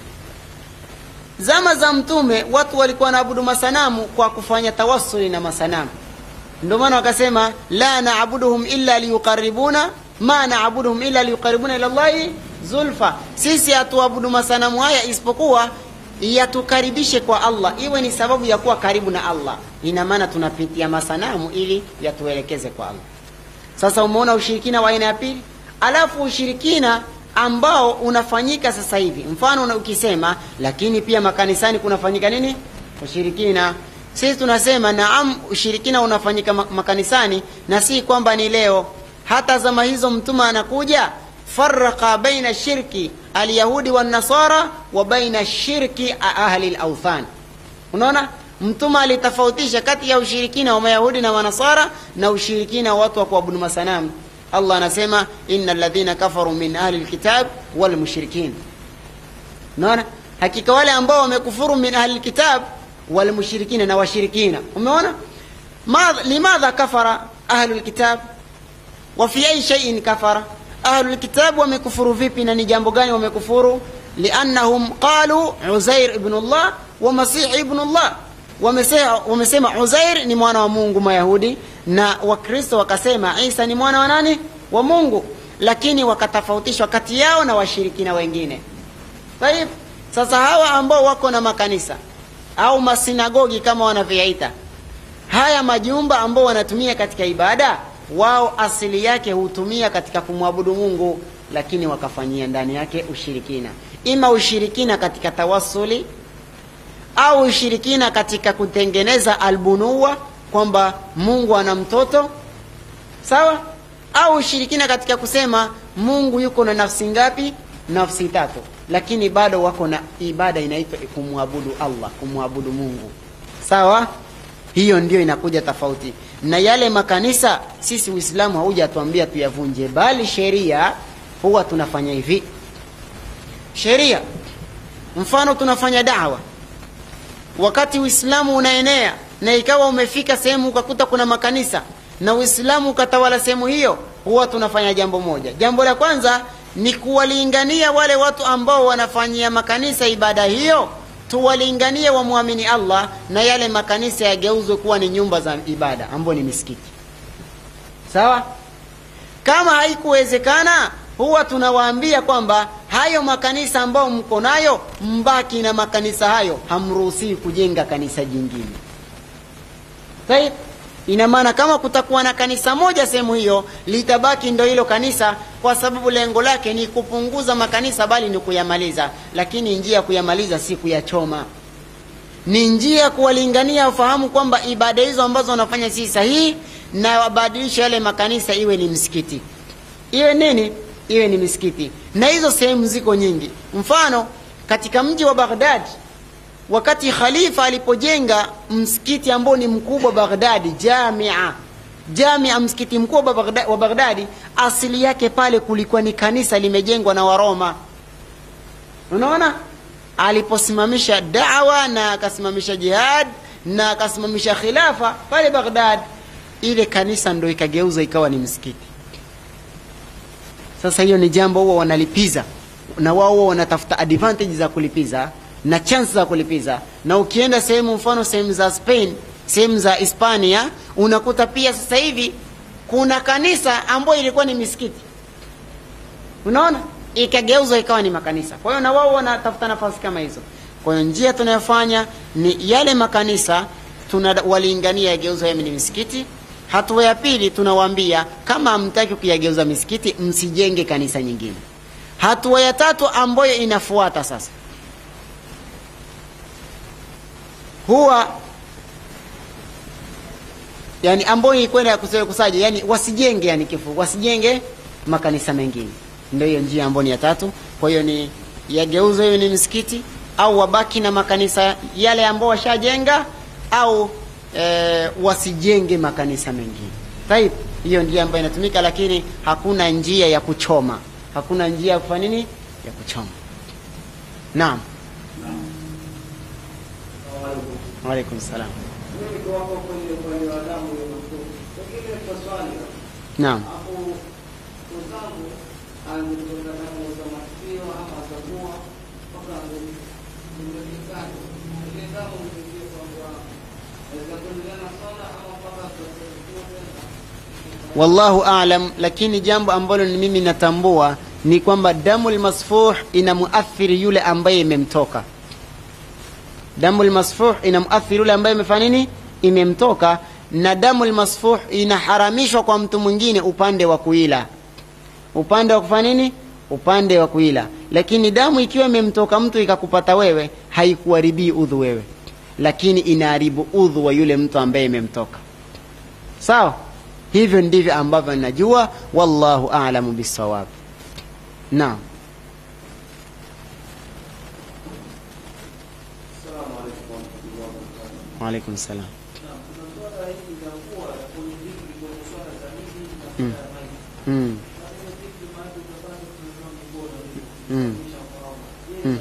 Zama za mtume watu walikuwa wanaabudu masanamu kwa kufanya tawassuli na masanamu. Ndio maana wakasema la naabuduhum illa liyuqarribuna ma naabuduhum illa liyuqarribuna ila Allahi zulfa, sisi hatuabudu masanamu haya isipokuwa yatukaribishe kwa Allah, iwe ni sababu ya kuwa karibu na Allah. Ina maana tunapitia masanamu ili yatuelekeze kwa Allah. Sasa umeona ushirikina wa aina ya pili, alafu ushirikina ambao unafanyika sasa hivi, mfano una ukisema, lakini pia makanisani kunafanyika nini? Ushirikina. Sisi tunasema naam, ushirikina unafanyika makanisani, na si kwamba ni leo. Hata zama hizo mtume anakuja faraka baina shirki alyahudi wanasara wa baina shirki ahli lauthan. Unaona, mtume alitofautisha kati ya ushirikina wa mayahudi na manasara na ushirikina wa watu wa kuabudu masanamu. Allah anasema inna alladhina kafaru min ahli lkitab walmushrikin. Unaona, hakika wale ambao wamekufuru min ahli lkitab walmushrikina, na washirikina. Umeona limadha kafara ahlu lkitab wa fi ai shay'in kafara ahlulkitabu wamekufuru vipi na ni jambo gani wamekufuru liannahum qalu uzair ibnullah wa masihi ibnullah wamesema, wamesema uzair ni mwana wa mungu mayahudi na wakristo wakasema isa ni mwana wa nani wa mungu lakini wakatofautishwa kati yao na washirikina wengine Taib. sasa hawa ambao wako na makanisa au masinagogi kama wanavyoyaita haya majumba ambao wanatumia katika ibada wao asili yake hutumia katika kumwabudu mungu lakini wakafanyia ndani yake ushirikina ima ushirikina katika tawasuli au ushirikina katika kutengeneza albunua kwamba mungu ana mtoto sawa au ushirikina katika kusema mungu yuko na nafsi ngapi nafsi tatu lakini bado wako na ibada inaitwa kumwabudu allah kumwabudu mungu sawa hiyo ndio inakuja tofauti na yale makanisa sisi uislamu haujatuambia tuyavunje bali sheria huwa tunafanya hivi sheria mfano tunafanya dawa wakati uislamu unaenea na ikawa umefika sehemu ukakuta kuna makanisa na uislamu ukatawala sehemu hiyo huwa tunafanya jambo moja jambo la kwanza ni kuwalingania wale watu ambao wanafanyia makanisa ibada hiyo tuwalinganie wamwamini allah na yale makanisa yageuzwe kuwa ni nyumba za ibada ambao ni misikiti sawa kama haikuwezekana huwa tunawaambia kwamba hayo makanisa ambayo mko nayo mbaki na makanisa hayo hamruhusii kujenga kanisa jingine Saib? ina maana kama kutakuwa na kanisa moja sehemu hiyo litabaki ndo hilo kanisa kwa sababu lengo lake ni kupunguza makanisa bali ni kuyamaliza lakini njia ya kuyamaliza si kuyachoma ni njia ya kuwalingania wafahamu kwamba ibada hizo ambazo wanafanya si sahihi na wabadilishe yale makanisa iwe ni msikiti iwe nini iwe ni misikiti na hizo sehemu ziko nyingi mfano katika mji wa baghdad wakati khalifa alipojenga msikiti ambao ni mkubwa baghdadi jamia jamia msikiti mkubwa Baghdad, wa baghdadi asili yake pale kulikuwa ni kanisa limejengwa na waroma unaona aliposimamisha dawa na akasimamisha jihad na akasimamisha khilafa pale baghdad ile kanisa ndo ikageuza ikawa ni msikiti sasa hiyo ni jambo huwa wanalipiza na wao huwa wanatafuta advantage za kulipiza na chance za kulipiza na ukienda sehemu mfano sehemu za spain sehemu za hispania unakuta pia sasa hivi kuna kanisa ambayo ilikuwa ni misikiti unaona ikageuzwa ikawa ni makanisa kwa hiyo na wao wanatafuta nafasi kama hizo kwa hiyo njia tunayofanya ni yale makanisa tunawalingania yageuzwa yawe ni misikiti hatua ya pili tunawaambia kama hamtaki kuyageuza misikiti msijenge kanisa nyingine hatua ya tatu ambayo inafuata sasa huwa yani ambayo ikwenda kusaja yani wasijenge yani kifu wasijenge makanisa mengine ndio hiyo njia ambayo ni ya tatu kwa hiyo ni yageuzwe hiyo ni misikiti au wabaki na makanisa yale ambao washajenga au e, wasijenge makanisa mengine taib hiyo njia ambayo inatumika lakini hakuna njia ya kuchoma hakuna njia ya kufanya nini ya kuchoma naam waalaikum salam naam wallahu alam lakini jambo ambalo ni mimi natambua ni kwamba damu lmasfuh ina muathiri yule ambaye imemtoka damu lmasfuh ina muathiri yule ambaye imefanya nini imemtoka na damu lmasfuh inaharamishwa kwa mtu mwingine upande wa kuila upande wa kufanya nini upande wa kuila lakini damu ikiwa imemtoka mtu ikakupata wewe haikuharibii udhu wewe lakini inaharibu udhu wa yule mtu ambaye imemtoka sawa hivyo ndivyo ambavyo najua wallahu alamu bisawab naam waalaikum salam mm. Mm. Mm. Mm.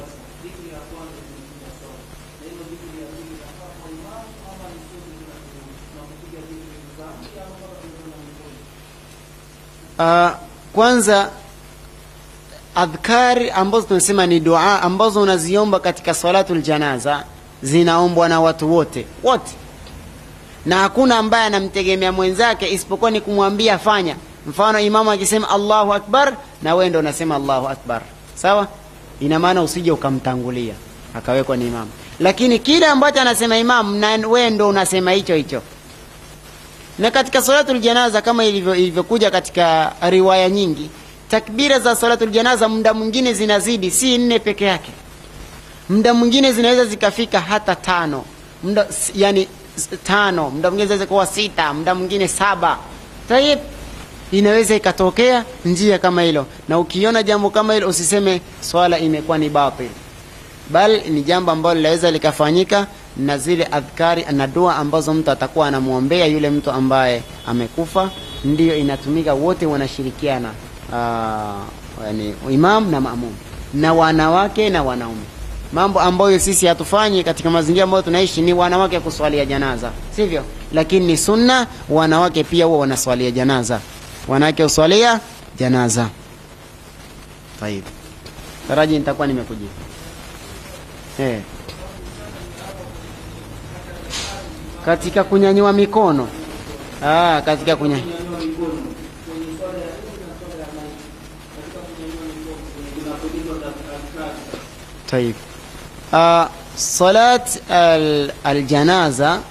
Uh, kwanza adhkari ambazo tunasema ni dua ambazo unaziomba katika salatu ljanaza zinaombwa na watu wote wote na hakuna ambaye anamtegemea mwenzake isipokuwa ni kumwambia fanya mfano imamu akisema allahu akbar na wewe ndo unasema allahu akbar sawa ina maana usije ukamtangulia akawekwa ni imamu lakini kile ambacho anasema imamu na wewe ndo unasema hicho hicho na katika salatul janaza kama ilivyo ilivyokuja katika riwaya nyingi takbira za salatul janaza muda mwingine zinazidi si nne peke yake muda mwingine zinaweza zikafika hata tano muda yani tano muda mwingine zinaweza kuwa sita muda mwingine saba tayib inaweza ikatokea njia kama hilo na ukiona jambo kama hilo usiseme swala imekuwa ni batil bal ni jambo ambalo linaweza likafanyika na zile adhkari na dua ambazo mtu atakuwa anamwombea yule mtu ambaye amekufa ndiyo inatumika wote wanashirikiana uh, yani imam na maamum na wanawake na wanaume mambo ambayo sisi hatufanyi katika mazingira ambayo tunaishi ni wanawake kuswalia janaza sivyo lakini ni sunna wanawake pia huwa wanaswalia janaza wanawake uswalia janaza tayib taraji nitakuwa nimekujibu hey. katika kunyanyua mikono ah, katika kunyanyua طيب آه صلاة الجنازة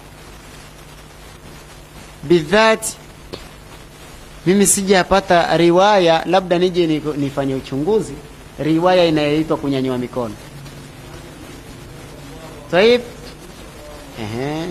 بالذات mimi sijapata riwaya labda nije nifanye uchunguzi riwaya inayoitwa kunyanyua mikono taib ehe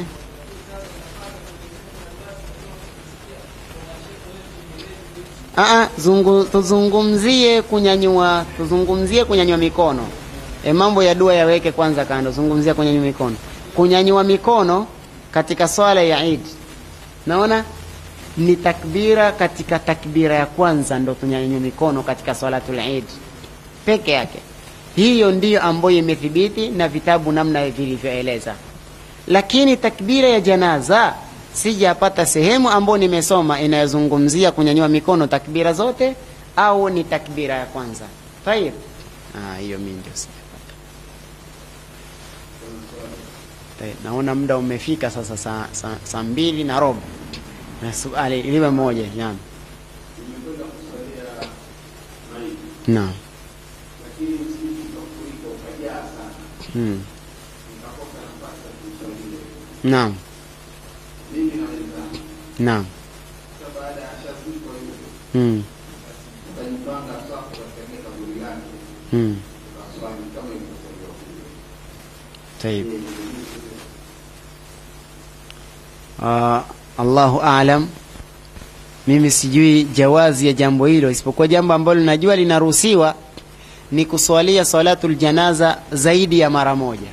Aa, zungu, tuzungumzie kunyanyua tuzungumzie kunyanyua mikono e, mambo ya dua yaweke kwanza kando zungumzia kunyanyua mikono kunyanyua mikono katika swala ya Eid naona ni takbira katika takbira ya kwanza ndo tunyanyua mikono katika swalatul Eid peke yake hiyo ndiyo ambayo imethibiti na vitabu namna vilivyoeleza lakini takbira ya janaza sijapata sehemu ambayo nimesoma inayozungumzia kunyanyua mikono takbira zote au ni takbira ya kwanza tayib hiyo mimi ndio sijapata naona muda umefika sasa saa sa, sa mbili na robo na suali liwe moja naam naam hmm. naam naam hmm. hmm. طيب uh, Allahu aalam mimi sijui jawazi ya jambo hilo isipokuwa jambo ambalo najua linaruhusiwa ni kuswalia salatul janaza zaidi ya mara moja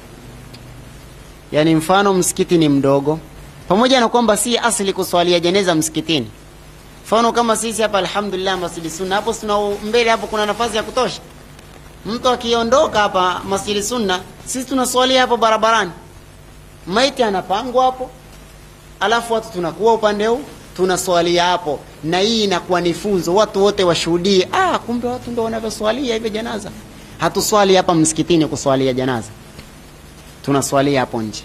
yaani mfano msikiti ni mdogo pamoja na kwamba si asili kuswalia jeneza msikitini mfano kama sisi hapa alhamdulillah masjidi sunna hapo tuna mbele hapo kuna nafasi ya kutosha mtu akiondoka hapa masjidi sunna sisi tunaswalia hapo barabarani maiti anapangwa hapo alafu watu tunakuwa upande huu tunaswalia hapo na hii inakuwa ni funzo watu wote washuhudie ah kumbe watu ndio wanavyoswalia hivyo janaza hatuswali hapa msikitini kuswalia janaza tunaswalia hapo nje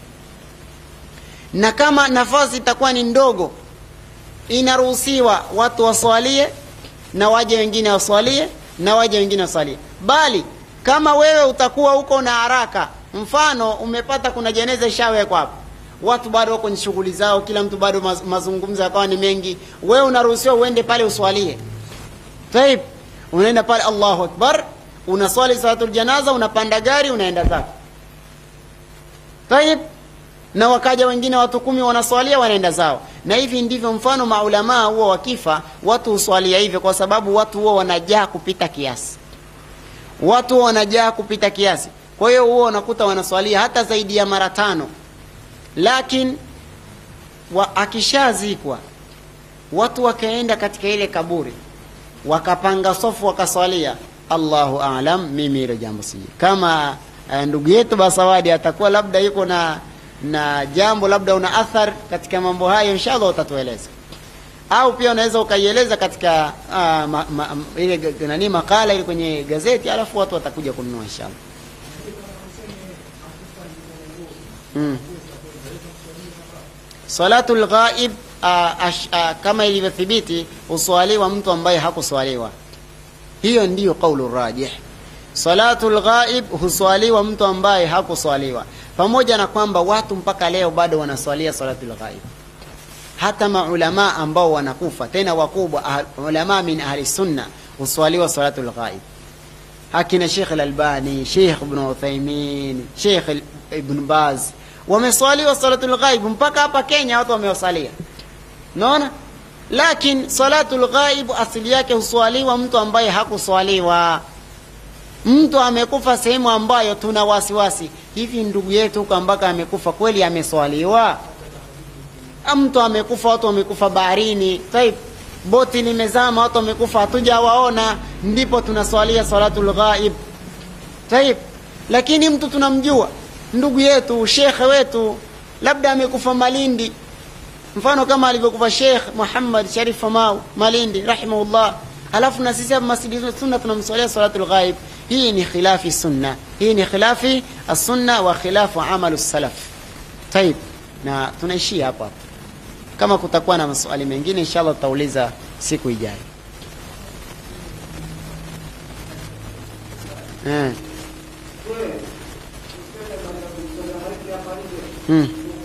na kama nafasi itakuwa ni ndogo inaruhusiwa watu waswalie na waje wengine waswalie na waje wengine waswalie bali kama wewe utakuwa huko na haraka mfano umepata kuna jeneza ishawekwa hapo watu bado wako kwenye shughuli zao kila mtu bado maz, mazungumzo yakawa ni mengi wewe unaruhusiwa uende pale uswalie taib unaenda pale allahu akbar unaswali salatul janaza unapanda gari unaenda zako taib na wakaja wengine watu kumi wanaswalia wanaenda zao na hivi ndivyo mfano maulamaa huwa wakifa watu huswalia hivyo kwa sababu watu huwa wanajaa kupita kiasi watu huwa wanajaa kupita kiasi kwa hiyo huwa unakuta wanaswalia hata zaidi ya mara tano lakini wa, akishazikwa watu wakaenda katika ile kaburi wakapanga sofu wakaswalia allahu alam mimi hilo jambo sijui kama uh, ndugu yetu basawadi atakuwa labda yuko na na jambo labda una athar katika mambo hayo inshallah utatueleza au pia unaweza ukaieleza katika uh, ma, ma, ile nani makala ile kwenye gazeti alafu watu watakuja kununua inshallah mm. salatu lghaib kama ilivyothibiti huswaliwa mtu ambaye hakuswaliwa hiyo ndiyo qaulu rajih salatu lghaib huswaliwa mtu ambaye hakuswaliwa pamoja na kwamba watu mpaka leo bado wanaswalia salatu lghaib hata maulama ambao wanakufa tena wakubwa ah, ulama min ahli sunna huswaliwa salatu lghaib akina Sheikh Al-Albani, Sheikh Ibn Uthaymeen, Sheikh Ibn Baz wameswaliwa salatul ghaib mpaka hapa Kenya watu wamewasalia. Unaona? Lakini salatul ghaib asili yake huswaliwa mtu ambaye hakuswaliwa. Mtu amekufa sehemu ambayo tuna wasiwasi, hivi ndugu yetu huko ambako amekufa kweli ameswaliwa? Mtu amekufa, watu wamekufa baharini, taib boti limezama, watu wamekufa, hatujawaona, ndipo tunaswalia salatul ghaib. Taib, lakini mtu tunamjua, ndugu yetu, shekhe wetu, labda amekufa Malindi, mfano kama alivyokufa Sheikh Muhammad Sharif Famau Malindi rahimahullah, alafu na sisi hapa Masjidi Sunna tunamswalia salatul ghaib. Hii ni khilafi sunna, hii ni khilafi as-sunna wa khilafu amalu salaf. Taib, na tunaishia hapa hapa kama kutakuwa na maswali mengine inshallah tutauliza siku ijayo. Eh. Hmm.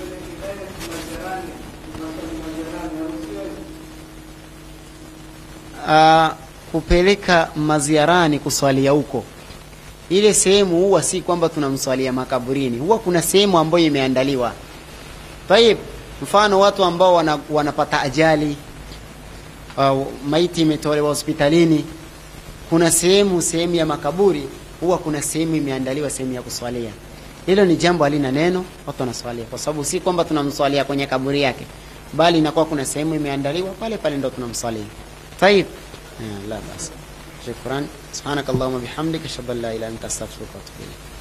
Uh, kupeleka maziarani kuswalia huko ile sehemu huwa si kwamba tunamswalia makaburini, huwa kuna sehemu ambayo imeandaliwa. Tayib, mfano watu ambao wana, wanapata ajali uh, maiti imetolewa hospitalini, kuna sehemu sehemu ya makaburi huwa kuna sehemu imeandaliwa sehemu ya kuswalia. Hilo ni jambo halina neno, watu wanaswalia, kwa sababu si kwamba tunamswalia kwenye kaburi yake, bali inakuwa kuna sehemu imeandaliwa pale pale ndo tunamswalia. Tayib, la basi. Shukran, subhanakallahumma bihamdika ashhadu an la ilaha illa anta astaghfiruka wa atubu ilayk.